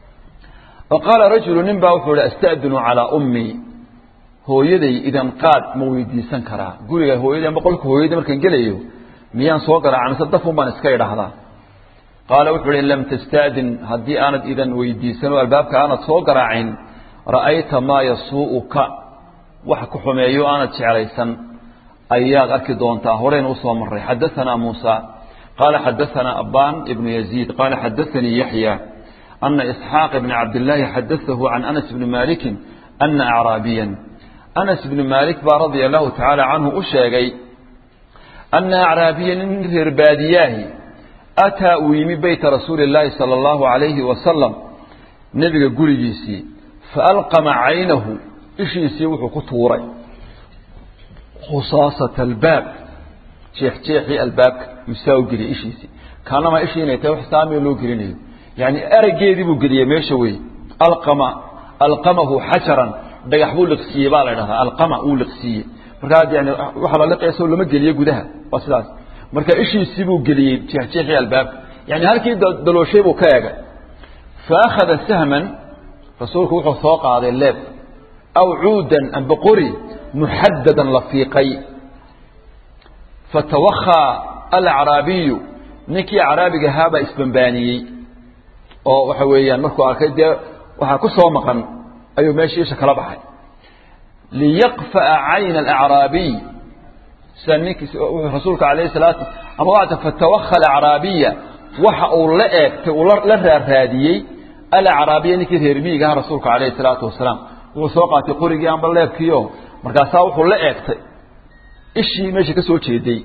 wa qaala rajulu nin baa wuxuu ihi asta'dinu calaa ummii hooyaday idan qaad ma weydiisan karaa guriga hooyaday ama qolka hooyaday markaan gelayo miyaan soo garaaca mise dafun baan iska idhaahdaa qaala wuxuu uhi in lam tastaadin haddii aanad idan weydiisan oo albaabka aanad soo garaacin ra'ayta maa yasuu'uka wax ku xumeeyo aanad jeclaysan ayaad arki doontaa horeyna usoo maray xadaanaa muusa qaala xadaanaa abbaan ibnu yaziid qaala xadaanii yaxya ana isxaaq ibna cabdillaahi xadaahu can anas bni maalikin ana acraabiyan anas bni maalik baa radia allahu tacaala canhu u sheegay ana acraabiyan in reer baadiyaahi ataa uu yimi beyta rasuuli اllaahi salى اllahu alayhi wasalam nebiga gurigiisii faalqama caynahu ishiisii wuxuu ku tuuray khusaasata albaab jeexjeexii albaabka yusaa u geliyay ishiisii kaanamaa ishii inay tahay wax saamee loo gelinayo yani eraggeedii buu geliyey meesha wey alqama alqamahu xajaran dhagax buu liqsiiyey baa la dhahdaa alqama uu liqsiiyey markaa yani waxa la liqayso lama geliyo gudaha waa sidaas marka ishiisii buu geliyey jeexjeexii albaabka yani halkii dalooshay buu ka egay fa akhada sahman rasuulku wuxuu soo qaaday leeb aw cuudan amba qori muxadadan la fiiqay fatawakhaa alacraabiyu ninkii acraabiga ahaabaa isbambaaniyey oo waxa weeyaan markuu arkay dee waxaa ku soo maqan ayuu meeshii isha kala baxay liyaqfa'a cayna alacraabiy sida ninkii rasuulka alayh salaatu ama wata fatawakha alacraabiya waxa uu la eegtay uu la raaraadiyey alacraabiya ninkii reer miyiga aha rasuulka alayhi salaatu wasalaam wuxuu soo qaatay qorigii amba leebkiio markaasaa wuxuu la eegtay ishii meesha ka soo jeeday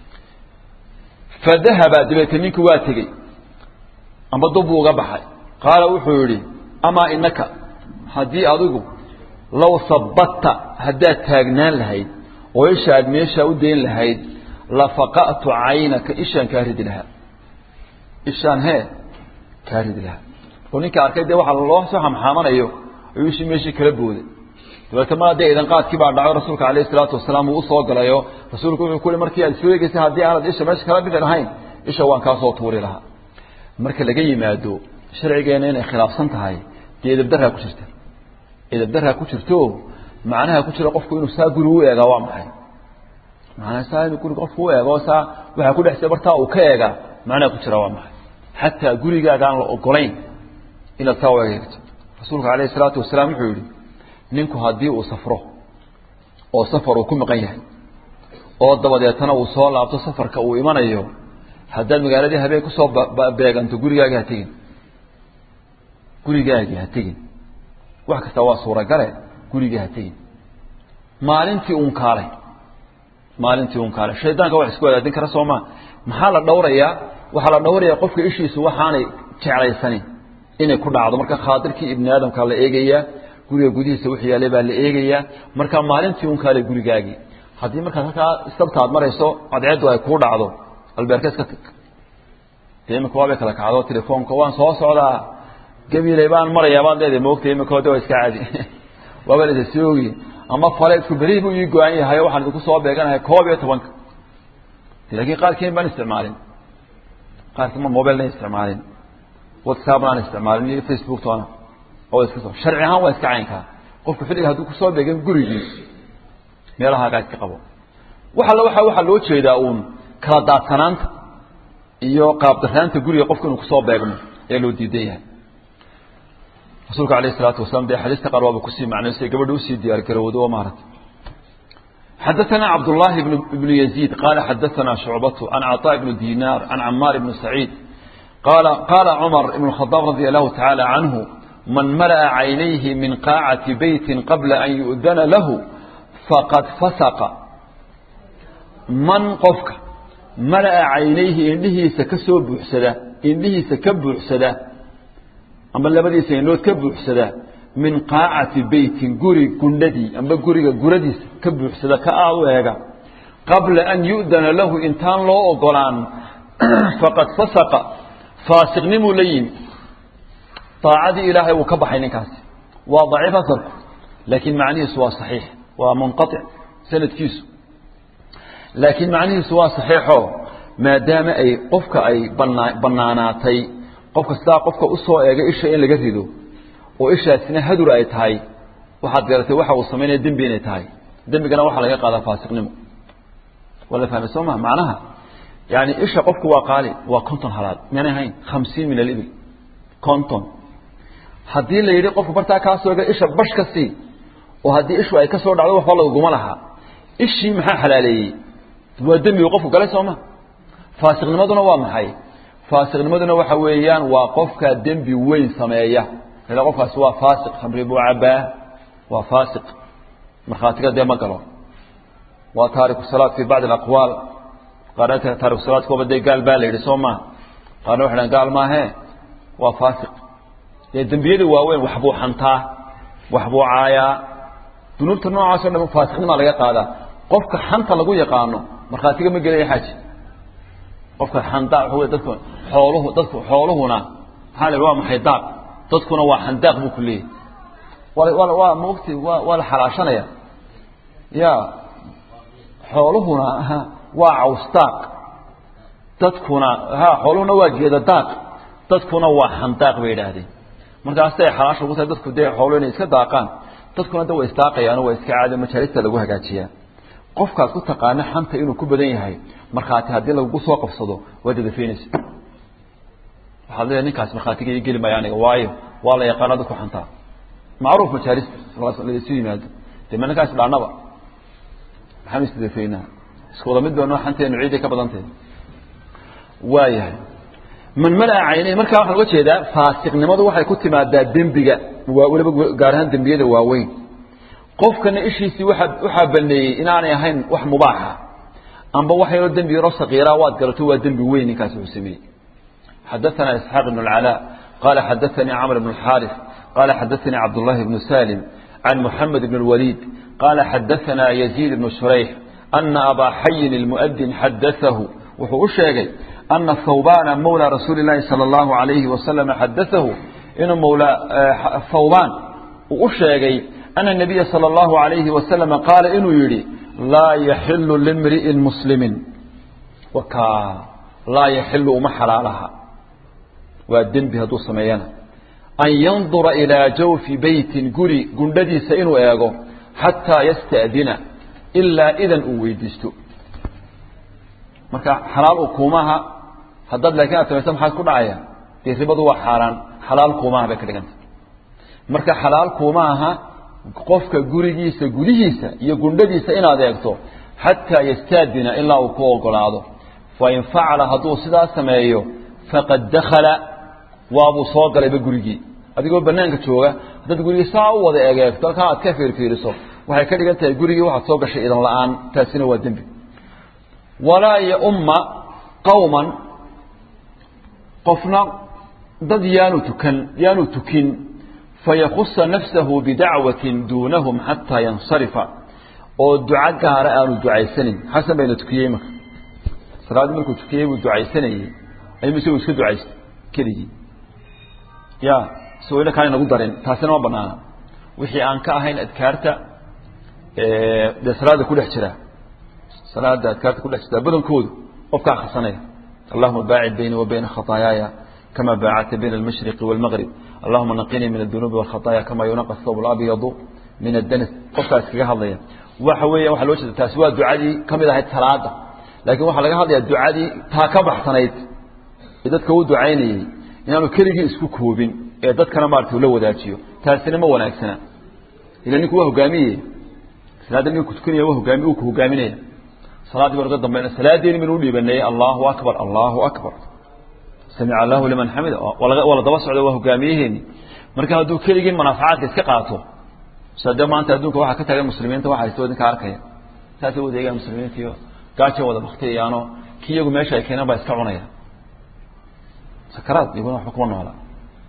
fadahaba dabeete ninkii waa tegey amba dubbuu uga baxay qaala wuxuu yidhi amaa inaka haddii adigu low sabatta haddaad taagnaan lahayd oo isha aad meeshaa u dayn lahayd lafaqa'tu caynaka ishaan kaa ridi lahaa ishaan hee kaa ridi lahaa oo ninka arkay dee waxaa loo soo xamxaamanayo ayuu ishii meeshii kala booday dabeete mar dee idan qaadkii baa dhaco rasuulka alayhi salaatu wasalaam uu usoo galayo rasuulku wuxuu ku yihi markii aad soo egeysay haddii aanad isha meesha kala bixi lahayn isha waan kaa soo tuuri lahaa marka laga yimaado sharcigeena inay khilaafsan tahay dee edabdaraa ku jirta edabdaraa ku jirto macnaha ku jira qofku inuu saa guri u eegaa waa maxay macnaha saa inuu guri qofku u eego saa waxaa ku dhexsay bartaa uu ka eegaa macnaha ku jira waa maxay xataa gurigaaga aan la ogolayn inaad saa u eegto rasuulka alayhi salaatu wasalaam wuxuu yihi ninku haddii uu safro oo safar uu ku maqan yahay oo dabadeetana uu soo laabto safarka uu imanayo haddaad magaaladii habeen kusoo beeganto gurigaagi ha tegin gurigaagii ha tegin wax kasta waa suuragale gurigii ha tegin maalintii uun kaalay maalintii uun kaalay shaydaanka wax isku wadaadin kara sooma maxaa la dhowrayaa waxaa la dhowrayaa qofka ishiisu waxaanay jeclaysanin inay ku dhacdo marka khaadirkii ibni aadamkaa la eegayaa guriga gudihiisa wixii yaalay baa la eegayaa marka maalintii uun kaalay gurigaagii haddii markaad halkaa istabta aad marayso cadceeddu ay kuu dhacdo albeerka iska tag dee imika waabay kala kacdo telefoonka waan soo socdaa gabiley baan marayaa baad leedahay moogta imika de waa iska caadi waaba la isa soogi ama faleedku berihii buu ii go-an yahay waxaan idinku soo beeganahay koob iyo tobanka laakiin qaarkiin baan isticmaalin qaarkiin ma mobilna isticmaalin whatsapp aan isticmaalin iyo facebook toona oo iska soo sharci ahaan waa iska caynkaa qofku xilliga hadduu kusoo beegan gurigii meelahaagaa iska qabo wax alla waxa waxaa loo jeedaa uun kala daadsanaanta iyo qaabdaraanta guriga qofku inuu kusoo beegmo ayaa loo diidan yahay rasuulka alayh isalaatu wasalaam dee xadiista qaar waaba kusii macnaysay gabadha usii diyaar garowdo oo maarata xadaثana cabdullahi ibnu yaziid qaala xadaثana shucbatu can caطaa ibnu dinaar can camaar ibni saciid qaala qaala cumar ibn khadaab radia allahu tacaala canhu man mala'a caynayhi min qaacati beytin qabla an yu'dana lahu faqad fasaqa man qofka mala'a caynayhi indhihiisa ka soo buuxsada indhihiisa ka buuxsada amba labadiisa indhood ka buuxsada min qaacati beytin guri gundhadii amba guriga guradiisa ka buuxsada ka aad u eega qabla an yu'dana lahu intaan loo ogolaan faqad fasaqa faasiqnimuu la yimi daacadii ilaahay wuu ka baxay ninkaasi waa daciif asalku laakiin macnihiisu waa saxiix waa munqaطic sanadkiisu laakiin macnihiisu waa saxiixo maadaama ay qofka ay banaa bannaanaatay qofka sidaa qofka usoo eegay isha in laga rido oo ishaasina hadur ay tahay waxaad garatay waxa uu samaynaya dembi inay tahay dembigana waxaa laga qaadaa faasiqnimo waa la fahmay soo ma macnaha yani isha qofku waa qaali waa konton halaad miyaanay ahayn khamsiin min alibil konton haddii la yidhi qofku bartaa kaa soo ega isha bash ka sii oo haddii ishu ay ka soo dhacdo waxba laguma lahaa ishii maxaa xalaaleeyey waa dembigu qofku galay sooma faasiqnimaduna waa maxay faasiqnimaduna waxa weeyaan waa qofka dembi weyn sameeya ila qofkaasi waa faasiq khamri buu cabaa waa faasiq markhaatiga dee ma galo waa taariku salaad fi bacdi alaqwaal qaarna taariku salaadkooba dee gaal baa la yidhi soo maa qaarna waxay dhahan gaal maahee waa faasiq dee dembiyada waaweyn waxbuu xantaa waxbuu caayaa dunuubta noocaasoo dhan faasiqnimaa laga qaadaa qofka xanta lagu yaqaano markhaatiga ma gelaya xaaji qofka xandaaq waxa wey dadku xooluhu dadku xooluhuna maxaa la waa maxay daaq dadkuna waa xandaaq buu ku leeyahy waa waa waa maogti waa waa la xalaashanaya ya xooluhuna waa cawsdaaq dadkuna ha xooluhuna waa geeda daaq dadkuna waa xandaaq bay yidhaahdeen markaasay xalaasha ugu tahay dadku dee xooluhu inay iska daaqaan dadkuna da way isdaaqayaan waa iska caadi majaalista lagu hagaajiyaa qofkaad ku taqaana xanta inuu ku badan yahay markhaati haddii lagu soo qabsado waa dadafaynaysa waxaad leedahay ninkaas markhaatiga ii geli maayo aniga waayo waa la yaqaana dadku xantaa macruuf majaalista laisu yimaado dee ma ninkaas dhaanaba maxaan isdadafaynaa isku wada mid baa noo xanteenu ciiday ka badantahay waayahay man malaa caynay markaa waxaan uga jeedaa faasiqnimadu waxay ku timaadaa dembiga waa weliba gaar ahaan dembiyada waaweyn qofkana ishiisii waa waxaa baneeyey inaanay ahayn wax mubaaxa amba wax yaroo dembi yaroo sakiira waad garato waa dembi weyn ninkaasi uu sameeyey xadaثana isxaaq ibn اlcalaa qala xadaثanii camr bn اxaarif qala xadaثanii cabdullahi bnu salim can muxamed bn اlwaliid qala xadaثana yaziid bnu shurayx ana abaa xayin اlmuؤdin xadaثahu wuxuu u sheegay ana thawbana mawlى rasuuli اlahi salى اllahu عalayhi wasalam xadaثahu inuu mawla thawban uu u sheegay أن النبي صلى الله عليه وسلم قال inuu yihi لاa يحل لامرئ مسلم wka lاa يحل uma xalaaلaha waa dembi hadduu sameeyana أن ينظura إلىa jawفi beyti guri gundhadiisa inuu eego xatىa يstأdina ilaa idan uu weydiisto marka xalaal ukumaha haddaad laakiin aad samaysa maxaad ku dhacaya dee ribadu waa xaaraan xalaal kuumaha bay ka dhiganta marka xalaal kuumaha qofka gurigiisa gudihiisa iyo gundhadiisa inaad eegto xataa yastaadina ilaa uu ku ogolaado fain facala hadduu sidaa sameeyo faqad dakala waabuu soo galayba gurigii adigoo banaanka jooga haddaad gurigii saa u wada egeegto halkaa aad ka fiirfiiriso waxay ka dhigan tahay gurigii waxaad soo gashay idan la-aan taasina waa dembi walaa yaumma qowman qofna dad yaanu tukan yaanu tukin fayakusa nafsahu bidacwatin duunahum xataa yansarifa oo duco gaara aanu ducaysanin xasan bayna tukiyey marka salaaddii markuu tukiyey buu ducaysanayey ayuu isagu iska ducaystay keligii ya isagoo ina kaan inagu darin taasina ma banaana wixii aan ka ahayn adkaarta dee salaada ku dhex jira salaada adkaarta ku dhex jirta badankoodu qofkaa akrisanaya allahuma baacid bayni wa bayna khataayaaya kama baacadta bayna almashriqi wاlmgrib allahuma naqinii min adunuubi wاlkhataaya kama yunaqa thawb اlabyadu min addanis qofkaas kaga hadlaya waxa weeya waxaa loo jeeda taasi waa ducadii ka mid ahayd salaada laakiin waxaa laga hadlayaa ducadii taa ka baxsanayd ee dadka u ducaynayey inaanu keligii isku koobin ee dadkana maarata ula wadaajiyo taasina ma wanaagsana ila ninku waa hogaamiye salaadda ninku tukanaya waa hogaami uu ku hogaaminaya salaaddii baan uga dambayna salaadeeni baynu u dhiibanayay allahu akbar allahu akbar samica allahu liman xamida waa la daba socda waa hogaamiyaheeni marka hadduu keligii manaafacaadka iska qaato sade maanta adduunka waxaa ka taagan muslimiinta waxa haysta idinka arkaya saasay wadeegaan muslimiinta iyo gaaja wada baktiyayaano kii iyagu meesha ay keeneen baa iska cunaya sakaraad iyaguna waxba kuma noola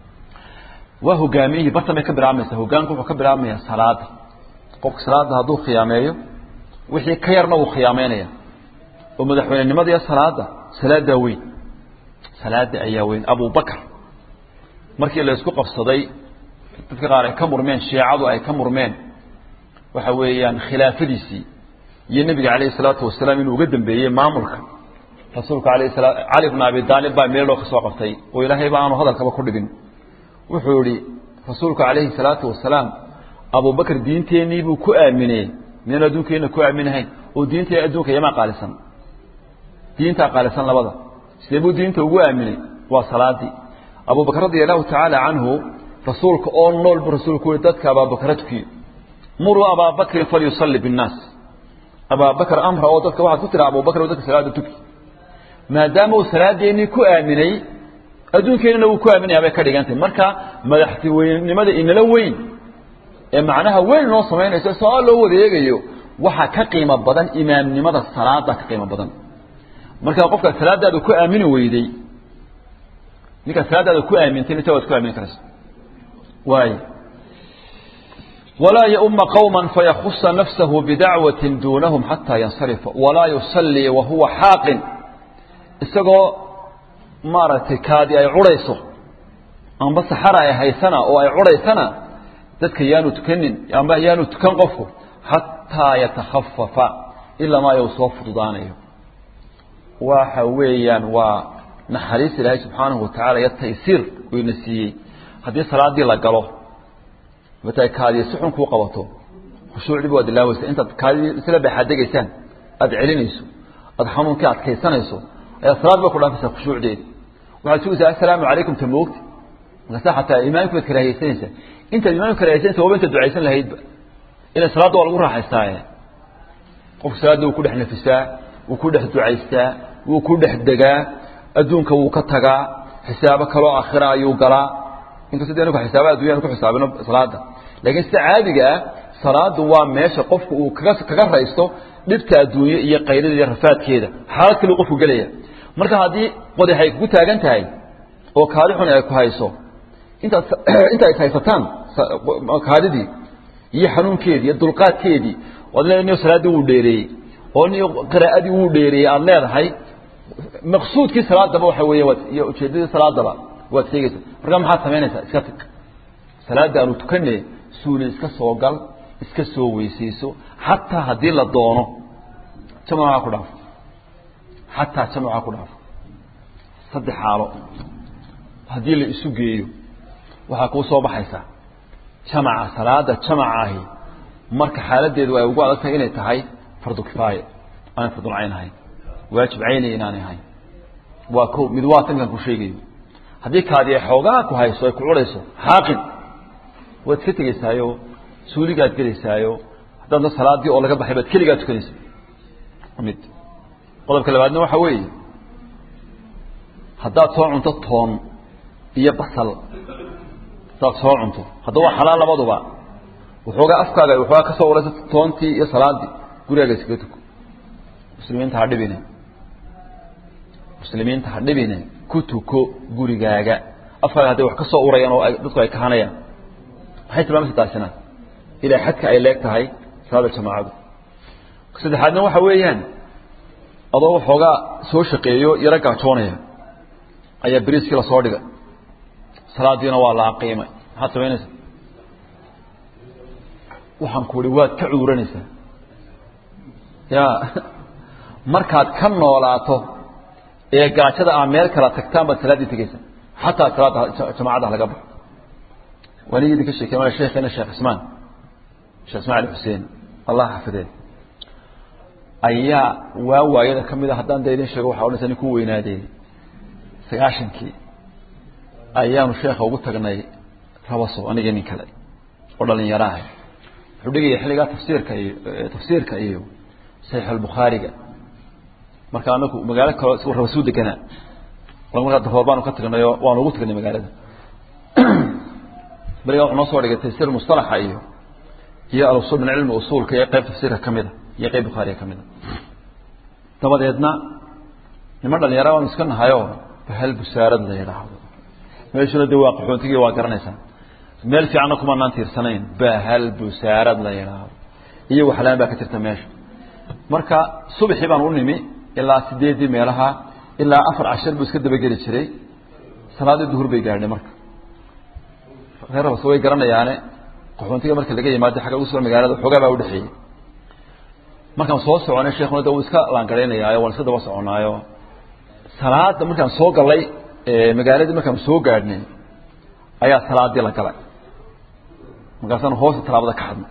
waa hogaamiyihii bartan bay ka bilaabmaysa hogaanku wuxuu ka bilaabmaya salaada qofka salaada hadduu khiyaameeyo wixii ka yarna wuu khiyaameynaya oo madaxweynenimada iyo salaada salaadaa weyn salaada ayaa weyn abubakar markii la isku qabsaday dadka qaar ay ka murmeen shiicadu ay ka murmeen waxa weeyaan khilaafadiisii iyo nebiga calayhi salaatu wasalaam inuu uga dambeeyey maamulka rasuulka alayh sala cali bna abi daalib baa meeloo ka soo qabtay oo ilaahay ba aanu hadalkaba ku dhigin wuxuu yihi rasuulku calayhi salaatu wasalaam abubakar diinteennii buu ku aaminey miyaan adduunkeenna ku aaminahayn oo diinta adduunka yamaa qaalisan diintaa qaalisan labada sidee buu diinta ugu aaminay waa salaadii abubakr radia allahu tacaala canhu rasuulka oo nool buu rasuulku yihi dadka abaabakra tukiyo muruu abaabakrin falyusalli binnaas abaabakr amra oo dadka waxaad ku tira abubakr oo dadka salaada tuki maadaama uu salaadeennii ku aaminay adduunkeenana wuu ku aaminaya bay ka dhigantahy marka madaxtinimada inala weyn ee macnaha weyn noo samaynayso saa loo wareegayo waxaa ka qiimo badan imaamnimada salaada ka qiimo badan marka qofka salaadaada ku aamini weyday ninkaa salaadaada ku aamintay inta waad ku aamini karaysa waay walaa yauma qowma fayakusa nafsahu bidacwati duunahum xataa yansarifa walaa yusallii wahuwa xaaqin isagoo maaragtay kaadi ay curayso amba saxara ay haysana oo ay curaysana dadka yaanu tukanin amba yaanu tukan qofku xataa yatakhafafa ilaa maa you soo fududaanayo waxa weeyaan waa naxariis ilaahay subxaanahu watacaala iyo taysiir uu ina siiyey haddii salaadii la galo mata kaadiya si xun kuu qabato khushuucdiiba waad ilaaweysa intaad kaadidii isla baxaadegaysaan aada celinayso aada xanuunkii adkaysanayso ayaa salaad ba ku dhaafaysaa khushuucdeedi waxaad sugaysaa assalaamu calaykum ta moogti markaasa xataa imaamki baad karaahiyeysanaysaa intaad imaamka karaahiyeysanaysa waba intaad ducaysan lahaydba ila salaadda waa lagu raaxaystaaye qofku salaadda wuu ku dhex nafisaa wuu ku dhex ducaystaa wuu ku dhex degaa adduunka wuu ka tagaa xisaabo kaloo akhira ayuu galaa inkastoo de anaku xisaaba addunyaan ku xisaabino salaada laakiin sida caadiga ah salaadu waa meesha qofku uu kaga kaga raysto dhibta adduunye iyo qayrada iyo rafaadkeeda xaalad kale qofku gelaya marka haddii qodax ay kugu taagan tahay oo kaadi xun ay ku hayso intaad inta is haysataan kaadidii iyo xanuunkeedii iyo dulqaadkeedii waad leedahay niyo salaaddii wuu dheereeyey oo niyo qiraa'adii wuu dheereeyey aada leedahay maqsuudkii salaadaba waxa weeye waad iyo ujeeddadii salaadaba waad sheegaysa markaa maxaad samaynaysaa iska tag salaadda aanu tukane suuli iska soo gal iska soo weysayso xataa haddii la doono jamaca ku dhaafo xataa jamaca ku dhaafo saddex xaalo haddii la isu geeyo waxaa kuu soo baxaysaa jamaca salaada jamaca ahi marka xaaladeedu ay ugu adag tahay inay tahay fardu kifaaya aanay fardul cayn ahayn waajib cayniya inaanay ahayn waa ko mid waa tankan ku sheegayo haddii kaadi ay xoogaa ku hayso ay ku curayso xaaqin waad iska tegaysaayo suuligaad gelaysaayo haddaadna salaadii oo laga baxay baad keligaa tukanaysa mid qodobka labaadna waxa weeye haddaad soo cunto toon iyo basal haddaad soo cunto hadda waa xalaal labaduba waxoogaa afkaaga waxoogaa ka soo uraysa toontii iyo salaadii gurigaaga iskaga tuko muslimiinta ha dhibine muslimiinta ha dhibine ku tuko gurigaaga afkaaga hadday wax ka soo urayaan oo dadku ay kahanayaan maxay tilmaamaysa taasina ilaa xadka ay leeg tahay salaada jamaacadu saddexaadna waxa weeyaan adoo waxoogaa soo shaqeeyo yaro gaajoonaya ayaa beriiskii lasoo dhigay salaadiina waa la aqiimay maxaad samaynaysaa waxaan ku uhi waad ka cuuranaysaa ya markaad ka noolaato ee gaajada aa meel kala tagtaan baad salaaddii tegeysaa xataa salaada jamaacada laga baxo waanigi idinka sheekey mala sheekheena sheekh ismaan sheekh ismaan ali xuseen allah xafidee ayaa waa waayada ka mid a haddaan da idin sheego waxa odhanaysa nin ku weynaadee sagaashankii ayaanu sheekha ugu tagnay rabaso aniga nin kale oo dhalinyaro ah wuxuu dhigaya xilligaa tafsiirka iyo tafsiirka iyo saxiix albukhaariga marka anaku magaalo kaloo rabasuu deganaa markaa daroor baanu ka tagnayoo waanu ugu tagnay magaalada berigaa wuxuu noo soo dhigay tafsiir mustalaxa iyo iyo alusul min cilmi usuulka iyo qayb tafsiirka ka mida iyo qayb bukhaariga ka mida dabadeedna niman dhalinyara baanu iska nahayo bahal busaarad la yidhaahdo meeshuna de waa qaxoontigii waa garanaysaa meel fiicanna kumanaan tiirsanayn bahal busaarad la yidhaahdo iyo waxlaan baa ka jirta meesha marka subaxii baan u nimi ilaa sideedii meelaha ilaa afar cashar buu iska dabageli jiray salaadii duhur bay gaadhay marka reer rabas way garanayaane qaxoontiga marka laga yimaado xagga ugu soo magaalada xoogaa baa udhexeeyey markaan soo soconay sheekuna de wuu iska laangaraynayaayo waan iska daba soconaayo salaada markaan soo galay magaaladii markaan soo gaadhnay ayaa salaadii la galay markaasaan hoosta talaabada ka xadnay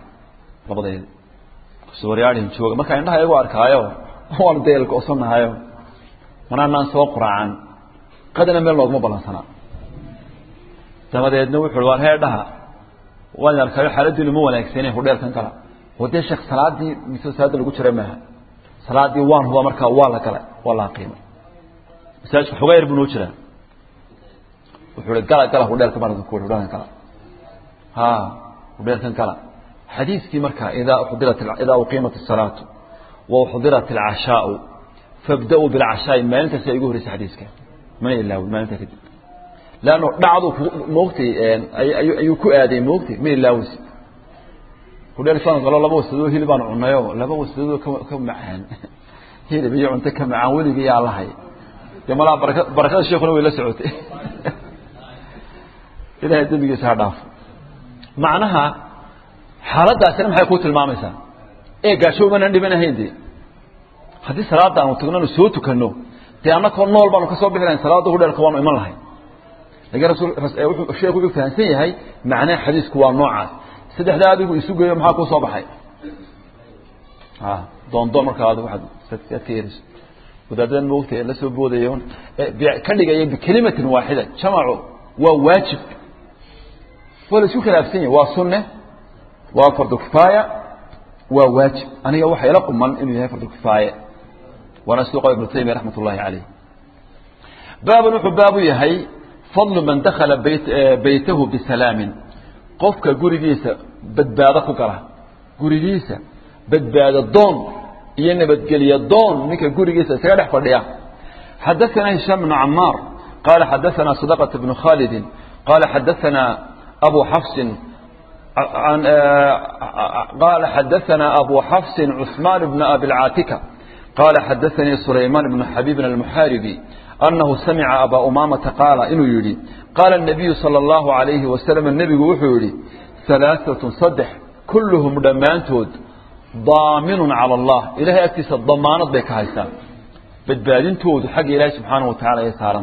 labadeedi sooryaadhin jooga markaa indhaha iyagu arkaayo waanu deel go-sanahayo manaanaan soo quraacan qadana meel looguma ballansanaa dabadeedna wuxu uhi waar heedhaha waan arkayo xaaladiinu ma wanaagsane hudheelkan kala oo dee sheekh salaadii mise salaada lagu jira maaha salaadii waan huba markaa waa la galay waa la aqiimay masaajidka xogaa yar buu noo jiraa wuxuu hi gala gala hudheelka baan idinku hudheelkan gala ha hudheelkan gala xadiiskii markaa idaa uxdirat idaa uqiimat الsalaatu wa uxdirat اlcashaau fabda-uu bilcashaai maalintaas igu horreysay xadiiska mana ilaawin maalinta kadib leanno dhacdu moogtay ayuu ku aaday moogtay ma ilaawis hudheelkaan galo laba wasadoo hilib baan cunayo laba wasadoo ka macaan hilib iyo cunto ka macaan weligii yaa lahay dee malaa baraka barakada sheekuna way la socotay ilahay dembigiisa ha dhaafo macnaha xaaladaasina maxay ku tilmaamaysaa ee gaasho umanan dhibanahayn dee haddii salaada aanu tagnanu soo tukano dee annakoo nool baanu ka soo bixi lahayn salaada hudheelka waanu iman lahayn lakiin rasul wuxuu sheekhu wuxuu fahamsan yahay macnaha xadiisku waa noocaas saddexdaa adigu isu geeyo maxaa kuu soo baxay a doondoon markaa adigu waaad aad ka ereyso wadaadadan moogta ee la soo boodayo ka dhigaya bikelimatin waaxida jamacu waa waajib waa la isku khilaafsan yahay waa sunne waa fardu kifaaya waa waajib aniga waxa ila quman inuu yahay fardu kifaaya waana siduu qaba ibnu taymiya raxmat ullahi caleyh baaban wuxuu baabu yahay fadlu man dakhala bayt baytahu bisalaamin qofka gurigiisa badbaado ku gala gurigiisa badbaado doon iyo nabadgelyo doon ninka gurigiisa isaga dhex fadhiya xadaثana hishaam bnu camaar qala xadaثana sadaqة bnu khalidi qala xadaثana abu xafsin قال حدثنا أبو حفص عثمان بن أبي العاتكة قال حدثني سليمان بن حبيب المحاربي أنه سمع أبا أمامة قال إنه يري قال النبي صلى الله عليه وسلم النبي وحوري ثلاثة صدح كلهم دمانتود ضامن على الله إلهي أكتس الضمانة بك هايسان بدبادين تود حق إلهي سبحانه وتعالى يسارا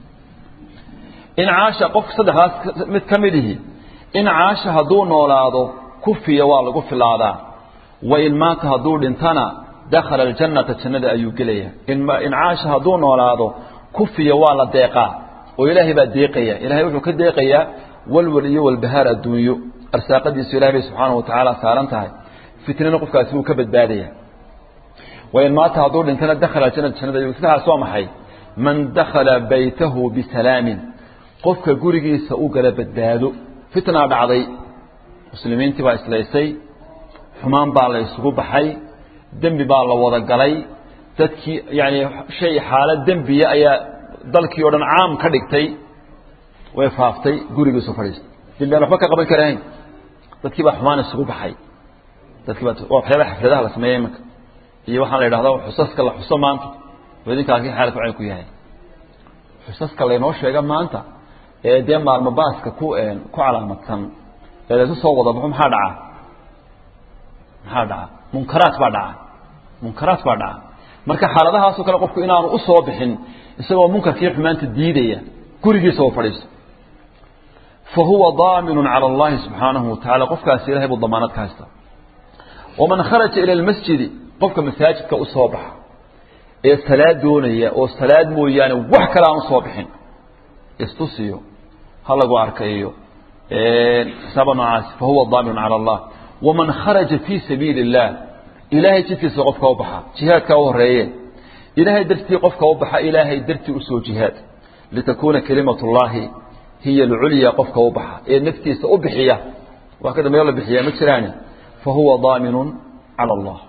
إن عاش قف صدح متكمله in caasha hadduu noolaado kufiya waa lagu filaadaa wa in maata hadduu dhintana dakhala aljannata jannada ayuu gelaya in caasha hadduu noolaado kufiya waa la deeqaa oo ilaahay baa deeqaya ilahay wuxuu ka deeqayaa walwal iyo walbahaar adduunyo arsaaqadiisu ilahay bay subxaanahu watacaala saaran tahay fitnana qofkaasi wuu ka badbaadaya wa in maata hadduu dhintana dakhala aljannata jannada ayuu sidaas waa maxay man dakhala baytahu bisalaamin qofka gurigiisa u gala badbaado fitnaa dhacday muslimiintii baa islaysay xumaan baa la isugu baxay dembi baa la wada galay dadkii yani shay xaalad dembiya ayaa dalkii o dhan caam ka dhigtay way faaftay gurigiisu fadhiistay dembi aan waxba ka qaban karahayn dadkii baa xumaan isugu baxay dadkii baa waa waxyaabaha xafladaha la sameeya imanka iyo waxaa la yidhahda xusaska la xuso maanta oo idinkaasi xaalku cayn ku yahay xusaska laynoo sheega maanta ee dee maalmo baaska ku ku calaamadsan ee laysu soo wada baxo maxaa dhaca maxaa dhaca munkaraat baa dhaca munkaraat baa dhaca marka xaaladahaasoo kale qofku inaanu u soo bixin isagoo munkarkii xumaanta diidaya gurigiisa oo fadhiisto fa huwa daaminu cala allahi subxaanahu watacaala qofkaasi ilahay buu damaanad ka haysta waman kharaja ila lmasjidi qofka masaajidka u soo baxa ee salaad doonaya oo salaad mooyaane wax kale aan usoo bixin istusiyo ha lagu arkayo xisaaba noocaas fahuwa daamin cala allah waman kharaja fii sabiili اllah ilaahay jidkiisa qofka u baxa jihaadkaa u horeeye ilaahay dartii qofka u baxa ilaahay dartii usoo jihaad litakuuna kalimat اllahi hiya alculya qofka u baxa ee naftiisa u bixiya wax ka dambeeyo la bixiya ma jiraani fahuwa daaminu cala allah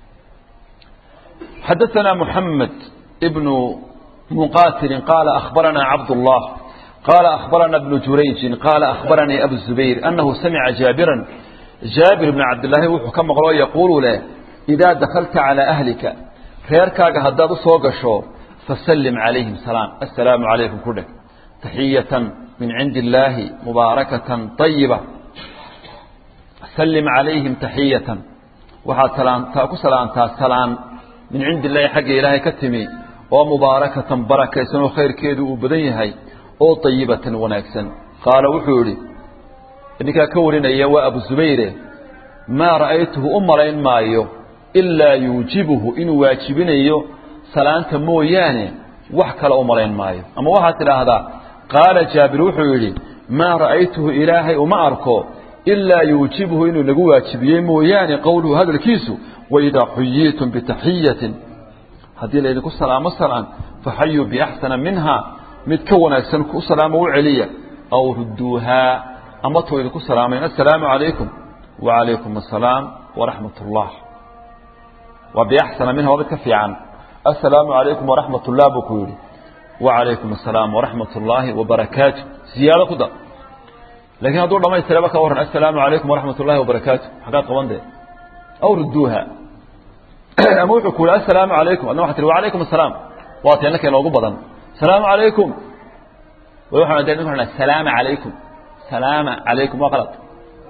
xadaثana muxamed bnu مقاتل قال أخبرنا عبد الله قال أخبرنا ابن جريج قال أخبرني أبو الزبير أنه سمع جابرا جابر بن عبد الله وحكم قالوا يقول له إذا دخلت على أهلك خيركاك هداد صوغشو فسلم عليهم سلام السلام عليكم كلك تحية من عند الله مباركة طيبة سلم عليهم تحية وحا سلام تاكو سلام تا سلام من عند الله حق إلهي كتمي oo mubaarakatan barakaysan oo khayrkeedu uu badan yahay oo ayibatan wanaagsan qaala wuxuu yihi ninkaa ka warinaya waa abu zubayre maa ra'aytuhu u malayn maayo ilaa yuujibuhu inuu waajibinayo salaanta mooyaane wax kale u malayn maayo ama waxaad tidhaahdaa qaala jaabir wuxuu yidhi maa ra'aytuhu ilaahay uma arko ilaa yuujibuhu inuu nagu waajibiyey mooyaane qowluhu hadalkiisu waidaa xuyiitum bitaxiyatin haddii laydinku salaamo salaan faxayuu biaxsana minha mid ka wanaagsan ku salaamo u celiya aw rudduuhaa ama tuu idinku salaamayn assalaamu calaykum wacalaykum assalaam waraxmat ullah waa biaxsana minha waa mid ka fiican assalaamu calaykum waraxmat ullah buu ku yidhi wacalaykum assalaam waraxmat ullaahi wabarakaatu ziyaado ku dar laakiin hadduu dhamaystiraba ka warran assalaamu calaykum waraxmat ullahi wabarakaatu xaggaad qaban dee aw rudduuha ama wuxuu ku yihi assalaamu calaykum adna waxaa tihi wacalaykum assalaam waa teena ka inoogu badan salaamu calaykum waxaan dee ninku salaama calaykum salaama calaykum waa qalad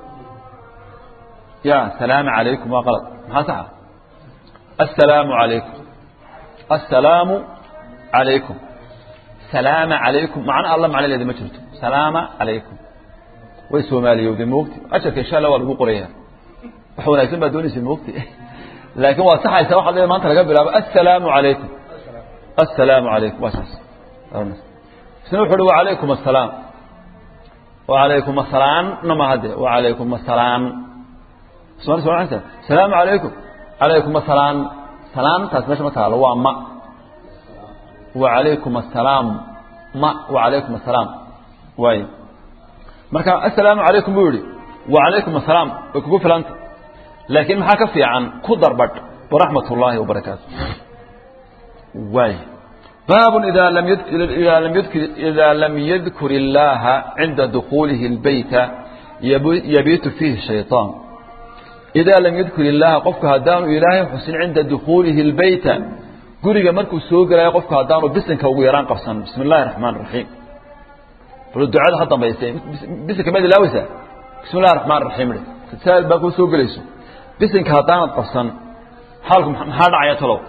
ya salaama calaykum waa qalad maxaa saxa assalaamu calaykum assalaamu calaykum salaama calaykum macno alla macnaleeda ma jirto salaama calaykum way soomaaliyowday moogti ajarka insha allah waa lagu qoraya wax wanaagsan baa doonaysa moogti laakiin waa saxaysa waxaad leedahay maanta laga bilaabo assalaamu calaykum assalaamu calaykum waa saas isna wuxu uhi wacalaykum assalaam wacalaykum assalaamna ma hadde wacalaykum assalaam soo soo salaamu calaykum calaykum assalaam salaamtaas meesha ma taalo waa ma wacalaykum assalaam ma wacalaykum assalaam waay marka assalaamu calaykum buu yihi wacalaykum assalaam way kugu filanta laakiin maxaa ka fiican ku darbadh waraxmat ullaahi wabarakaatu waay baab ida lam ida lam yadkur illaha cinda dukuulihi اlbeyta yabiitu fiihi shayطaan idaa lam yadkur illaha qofku haddaanu ilaahay xusin cinda dukuulihi اlbeyta guriga markuu soo gelayo qofku haddaanu bisinka ugu yaraan qabsan bismi اllahi الraxmaan الraxiim bal ducada ha dambayse bisinka maad ilaaweysaa bismi اllahi الraxmaan الraxiim saal baa kuu soo gelayso bisinka haddaanad qabsan xaalku maxaa dhacaya talow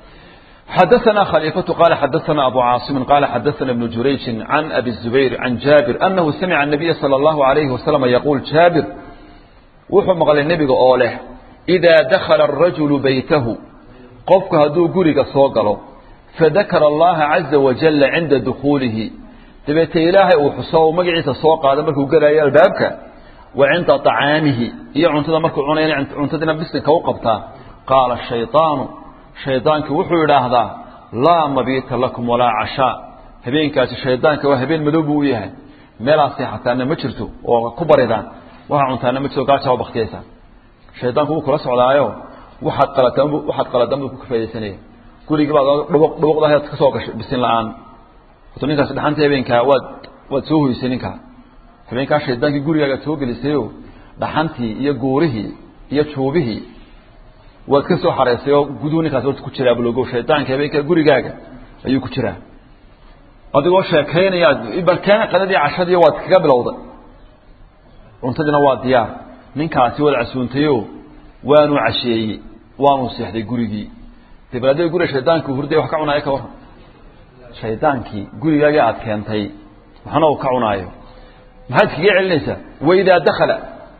حدثنا خليفة قال حدثنا أبو عاصم قال حدثنا ابن جريج عن أبي الزبير عن جابر أنه سمع النبي صلى الله عليه وسلم يقول جابر وحو مقال النبي قوله إذا دخل الرجل بيته قفك هدو قرق صوقله فذكر الله عز وجل عند دخوله تبيت إلهي وحصو مقعيس صوق هذا مركو قرأي البابك وعند طعامه هي عنتنا مركو عنين عنتنا بسنك وقبتا قال الشيطان shaydaanki wuxuu idhaahdaa laa mabiita lakum walaa cashaa habeenkaasi shaydaanka waa habeen madow buu u yahay meelaad seexataana ma jirto oo ku baridaan waxaa cuntaana ma jirto gaajaa baktiyaysaa shaydaanku wuu kula socdaayo waxaad qalataan waxaad qaladan buu ku kafaydaysanaya gurigii baad dhubuq dhubuqdahayd ka soo gashay bisin la-aan wato ninkaasi dhaxantii habeenkaa waad waad soo hoysay ninkaa habeenkaa shaydaankii gurigaagaad soo gelisayo dhaxantii iyo guurihii iyo juubihii waad ka soo xareysay oo guduhu ninkaas horta ku jiraa bulogo shaydaanka habeenka gurigaaga ayuu ku jiraa adigoo sheekaynaya balkeena qadadii cashadii waad kaga bilowday cuntadiina waa diyaar ninkaasi waad casuuntayo waanu casheeyey waanu seexday gurigii dabeedna guriga shaydaanki hurday wax ka cunaayo ka warran shaydaankii gurigaagii aad keentay waxna uu ka cunaayo maxaad iskaga celinaysaa waidaa dakala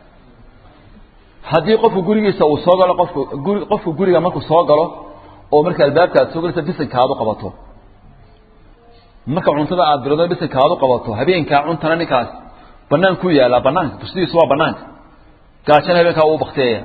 haddii qofku gurigiisa uu soo galo qofku guri qofku guriga markuu soo galo oo marka albaabka aad soo galaysa bisinka aad u qabato marka cuntada aad bilowdo bisinka aad u qabato habeenkaa cuntana ninkaas banaan ku yaallaa banaanka bustidiisu waa banaanka gaajana habeenkaa uu baktiyaya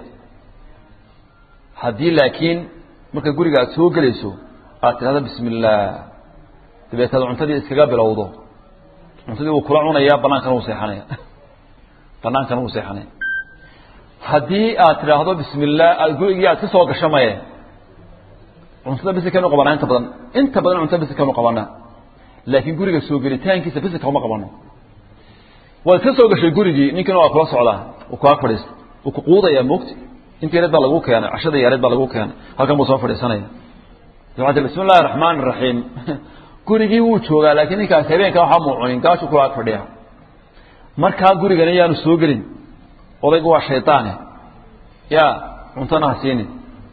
haddii laakiin marka guriga aad soo gelayso aad tidhahdo bismi illaah dabeetaad cuntadii iskaga bilowdo cuntadii wuu kula cunaya banaankana wuu seexanaya banaankana wuu seexanaya haddii aad tidhaahdo bismi illah aad gurigii aad ka soo gasho maye cuntada bisikanu qabanaa inta badan inta badan cuntada bisikanu qabanaa laakiin guriga soo gelitaankiisa bisinka uma qabano waad ka soo gashay gurigii ninkiina waa kula socdaa uu kaa fadhiista uu ku quudayaa moogti inta yareed baa lagu keenay cashada yareed baa lagu keenay halkan buu soo fadhiisanaya dabeetna bismi illahi raxmaan raxiim gurigii wuu joogaa laakiin ninkaas habeenka waxaa muu cunin gaashu kula ag fadhiya markaa gurigana yaanu soo gelin odaygu waa shayطaane ya cuntana ha siinin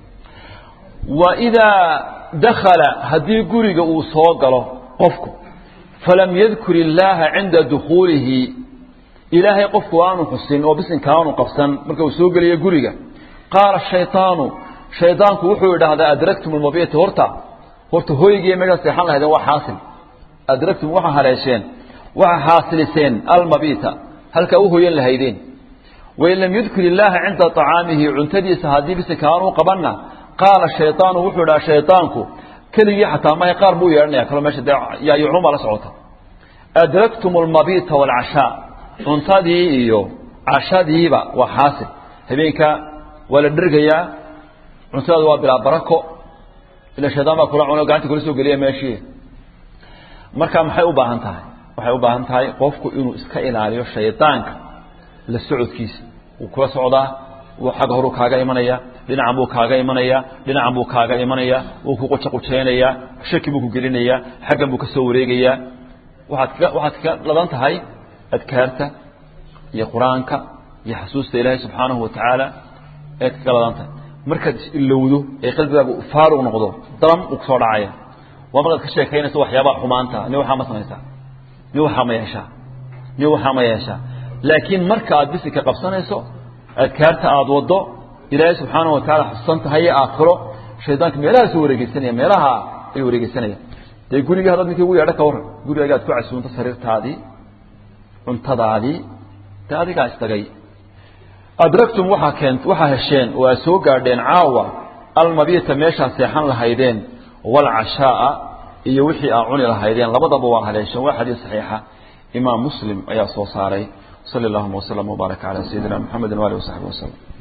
wa idaa dakala haddii guriga uu soo galo qofku falam yadkur illaaha cinda dukuulihi ilaahay qofku aanu xusin oo bisinka aanu qabsan marka uu soo geliyo guriga qaala shayطaanu shaydaanku wuxuu idhaahdaa adraktum almabita horta horta hooygii meeshaa seexan lahaydeen waa xaasil adragtum waxaa haleesheen waxaa xaasiliseen almabita halkaa u hoyan lahaydeen wain lam yudkir illaaha cinda طacaamihi cuntadiisa haddii bise kaanuu qabanna qaala shayطaanu wuxuu dhaha shayطaanku keligii xataa mahay qaar buu yeedhanaya kaloo meesha dee yaayucnuma la socota adragtum almabita wاlcashaa cuntadii iyo cashadiiba waa xaasil habeenka waa la dhergayaa cuntadaadu waa bilaa barako ila shaydaan baa kula cuno gacanta kula soo geliya meeshii marka maxay u baahan tahay waxay u baahan tahay qofku inuu iska ilaaliyo shaydaanka la socodkiisa wuu kula socdaa xagga horuu kaaga imanaya dhinacan buu kaaga imanaya dhinacan buu kaaga imanaya wuu ku qujaqujaynaya shaki buu ku gelinayaa xaggan buu ka soo wareegayaa waaad ka waxaad ka ladan tahay adkaarta iyo qur-aanka iyo xasuusta ilaahay subxaanahu watacaala eed kaga ladan tahay markaad is-ilowdo ee qalbigaagu faaruq noqdo dalam uu kusoo dhacaya waa markaad ka sheekaynayso waxyaabaha xumaanta ni waxaa ma samaysaa ni waxaa ma yeeshaa ni waxaa ma yeeshaa laakiin marka aad bisika qabsanayso adkaarta aada waddo ilaahay subxaanahu watacaala xusuusan tahay aakhiro shaydaanka meelahaasuu wareegeysanaya meelaha ayuu wareegeysanaya dee gurigii haddaad ninkii ugu yeedho ka warran gurigaaga ad ku casuunto sariirtaadii cuntadaadii dee adigaa istagay adragtum waxaa keent waxaa hesheen oo aad soo gaadheen caawa almabita meeshaa seexan lahaydeen waalcashaaa iyo wixii aa cuni lahaydeen labadaba waa haleesheen waa xadiis saxiixa imaam muslim ayaa soo saaray sali allahuma waslama wbaaraka calaa sayidina mxamedi waalihi wasaxbi waslem